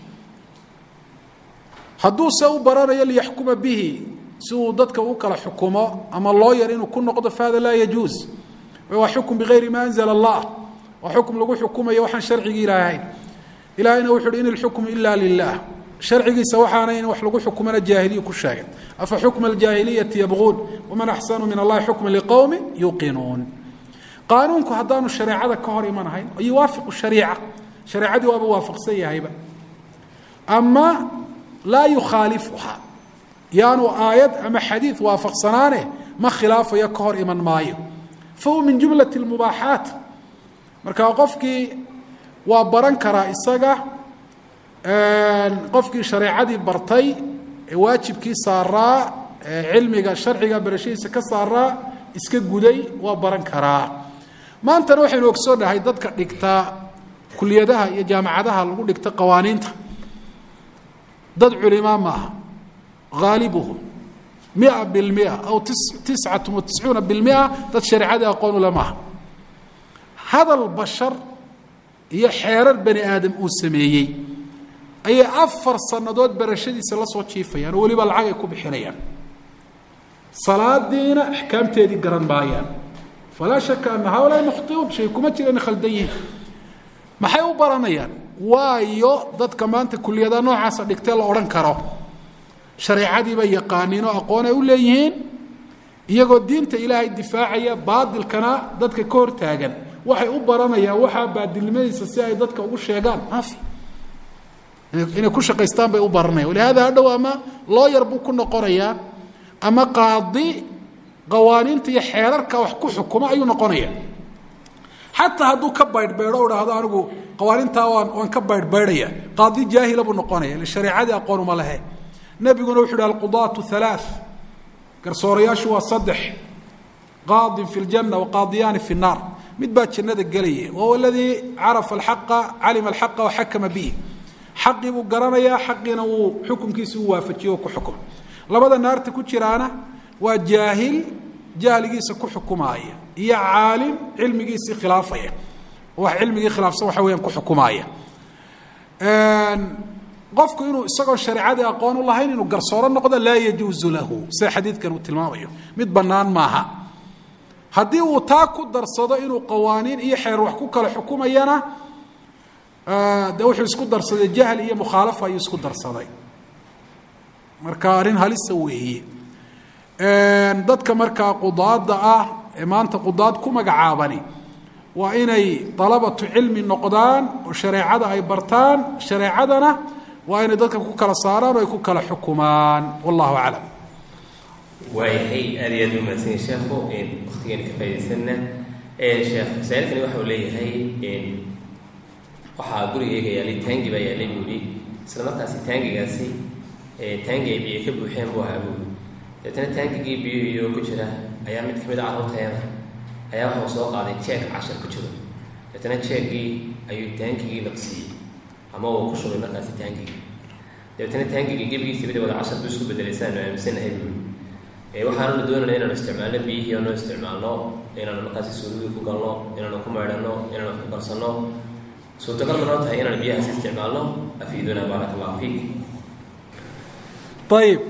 B: hadduuse u baranayo liyaxkuma bihi si uu dadka u kala xukumo ama loo yar inuu ku noqdo fahada laa yajuuz waa xukm bigayri ma anzla allah waa xukm lagu xukumayo waxaan sharcigii ilaahayn ilahayna wuxu uhi in ilxukmu ila lilah sharcigiisa waxaana in wax lagu xukumana jaahiliyu ku sheegay afa xukma aljaahiliyati yabquun waman axsanu min allahi xukma liqowmi yuqinuun qaanuunku haddaanu shareecada ka hor imanahayn yuwaafiqu shariica shareecadii waaba waafaqsan yahayba ama laa yukhaalifuha yaanu aayad ama xadiid waafaqsanaane ma khilaafayo ka hor iman maayo fa huwa min jumlati lmubaaxaat marka qofkii waa baran karaa isaga qofkii shareecadii bartay ee waajibkii saaraa ee cilmiga sharciga barashadiisa ka saaraa iska guday waa baran karaa maantana waxaynu ogsoonahay dadka dhigta kuliyadaha iyo jaamacadaha lagu dhigta qawaaniinta dad culimaa maaha haalibuhum mia bilmia aw tiscatun wa tiscuuna bilmia dad shareecadii aqoon ule maaha hadal bashar iyo xeerar bani aadam uu sameeyey ayay afar sannadood barashadiisa la soo jiifayaan oo weliba lacag ay ku bixinayaan salaadiina axkaamteedii garan maayaan falaa shaka ana haulaa mukhtiuun shay kuma jira inay khaldan yihiin maxay u baranayaan waayo dadka maanta kuliyada noocaasa dhigtee la odhan karo shareecadiiba yaqaaniinoo aqoon ay u leeyihiin iyagoo diinta ilaahay difaacaya baadilkana dadka ka hor taagan waxay u baranayaan waxaa baadilnimadiisa si ay dadka ugu sheegaan maafi inay ku shaqaystaan bay u baranayaan walihaada hadhow ama looyar buu ku noqonayaa ama qaadi qawaaniinta iyo xeerarka wax ku xukuma ayuu noqonaya xataa hadduu ka baydhbaydho o dhahdo anigu qawaaniintaa waan waan ka baydhbaydhaya qaadi jaahila buu noqonaya ille shareecadii aqoon uma lehe nebiguna wuxu uhi alqudaatu halaa garsoorayaashu waa saddex qaadin fi ljanna waqaadiyaani fi nnaar mid baa jannada gelaya wahuwa aladii carafa alxaqa calima alxaqa waxakama bihi xaqii buu garanayaa xaqiina wuu xukunkiisi u waafajiye oo ku xukuma labada naarta ku jiraana waa jaahil jahligiisa ku xukumaaya iyo caalim cilmigiisii khilaafaya wax cilmigii khilaafsan waxa weyaan ku xukumaaya qofku inuu isagoo shareecadii aqoon u lahayn inuu garsooro noqdo laa yajuuzu lahu sida xadiidkan uu tilmaamayo mid bannaan maaha haddii uu taa ku darsado inuu qawaaniin iyo xeer wax ku kala xukumayana de wuxuu isku darsaday jahl iyo mukhaalafa ayuu isku darsaday marka arrin halisa weeye dadka markaa qudaada ah ee maanta qudaad ku magacaabani waa inay dalabatu cilmi noqdaan oo shareecada ay bartaan shareecadana waa inay dadka ku kala saaraan oo ay ku kala xukumaan wallahu aclam
A: waayahay aad iyo aad u mahadsanyi sheekhu waktigeena ka faaidaysanna sheekh masaailkani waxa uu leeyahay waxaa gurigeyga yaalay taangi baa yaalay buuli isla markaasi taangigaasi taangi ay biyo ka buuxeen buu ahaa buuli deetana taangigii biyuhiyo ku jira ayaa mid kamid a carruurteeda ayaa waxau soo qaaday jeeg cashar ku jiro deetana jeegii ayuu taangigii naqsiiyey ama uu ku shubay markaasi taangigii dabeetana taangigii gebigiisa bida wada cashar buu isku bedelay sidaanu aaminsanahay buuli waxaanuna doonayna inaanu isticmaalno biyihii oonu isticmaalno inaanu markaasi suuligii ku galno inaanu ku maydhanno inaanu wax ku karsanno suurtagal ma noo tahay inaanu biyahaas isticmaalno afiiduna baaraka allahu fiik
B: ayib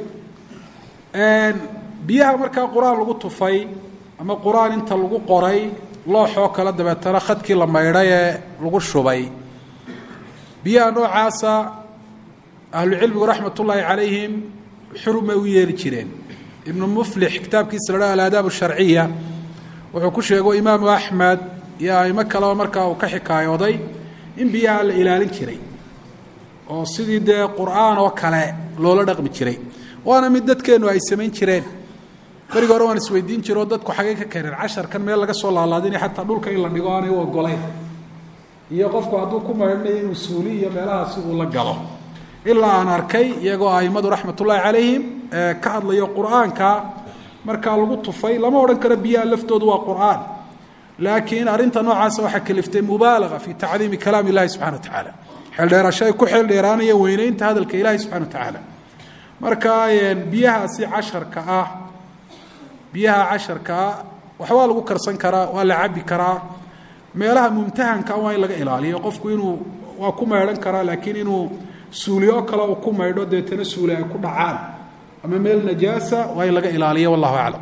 B: biyaha markaa qur-aan lagu tufay ama qur-aan inta lagu qoray looxoo kale dabeetana khadkii la maydhay ee lagu shubay biyaha noocaasa ahlucilmigu raxmat ullaahi calayhim xurumay u yeeli jireen ibnu muflix kitaabkiisa la dhaha alaadaab sharciya wuxuu ku sheego imaamu axmed iyo aimo kaleba markaa uu ka xikaayooday in biyaha la ilaalin jiray oo sidii dee qur-aan oo kale loola dhaqmi jiray waana mid dadkeennu ay samayn jireen berigi hore waan isweydiin jiro oo dadku xagay ka keeneen casharkan meel laga soo laalaadinay xataa dhulka in la dhigo aanay u ogolayn iyo qofku hadduu ku maydhanayo inuu suuli iyo meelahaasi uu la galo ilaa aan arkay iyagoo aimadu raxmat ullaahi calayhim ka hadlayo qur-aanka markaa lagu tufay lama odhan karo biyaha laftoodu waa qur-aan laakiin arrinta noocaasa waxaa kaliftay mubaalaga fi tacdiimi kalaam illahi subxana wa tacaala xeeldheerasho ay ku xeeldheeraanaya weyneynta hadalka ilaahi subxana wa tacaala marka biyahaasi casharka ah biyaha casharka ah waxbaa lagu karsan karaa waa la cabi karaa meelaha mumtahanka waa in laga ilaaliyo qofku inuu waa ku maydhan karaa laakiin inuu suuliyo kale uu ku maydho deetana suuli ay ku dhacaan ama meel najaasa waa in laga ilaaliyo wallahu aclam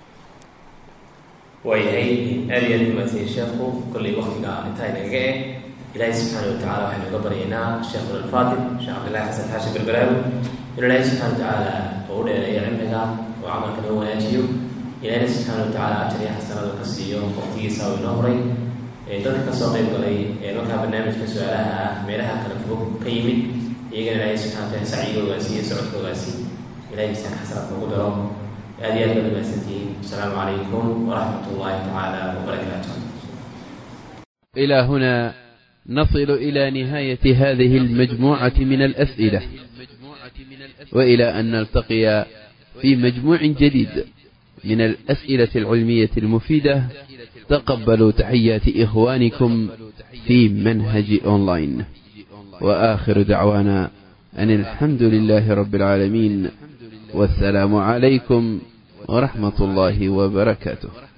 A: waayahay aad iyo aad u mahadsanyi sheekhu kollay waktiga intaa inagaga eh ilaahay subxaana wa tacala waxaynu uga baryaynaa sheekhuna alfaadil sheekh cabdillahi xasan xaashi berberaawi inu ilaahay subxana wa tacaala oo u dheereeyo cilmiga oo camalka noo wanaajiyo ilaahayna subxaana wa tacaala ajar iyo xasanada ka siiyo waqtigiisa oo inoo horay dadka kasoo qayb galay ee markaa barnaamijka su-aalaha ah meelaha kala fog ka yimid iyagana ilaahay subxana wataala sacyigoogaasi iyo socodkoogaasi ilahay misaan xasanaad ugu daro aad iyo aad baad umahadsantihiin asalaamu calaykum waraxmat ullahi tacaala wabarakaatu
C: إلى هنا نصل إلى نهاية هذه المجموعة من الأسئلة وإلى أن نلتقي في مجموع جديد من الأسئلة العلمية المفيدة تقبلوا تحيات إخوانكم في منهج أونلاين وآخر دعوانا أن الحمد لله رب العالمين والسلام عليكم ورحمة الله وبركاته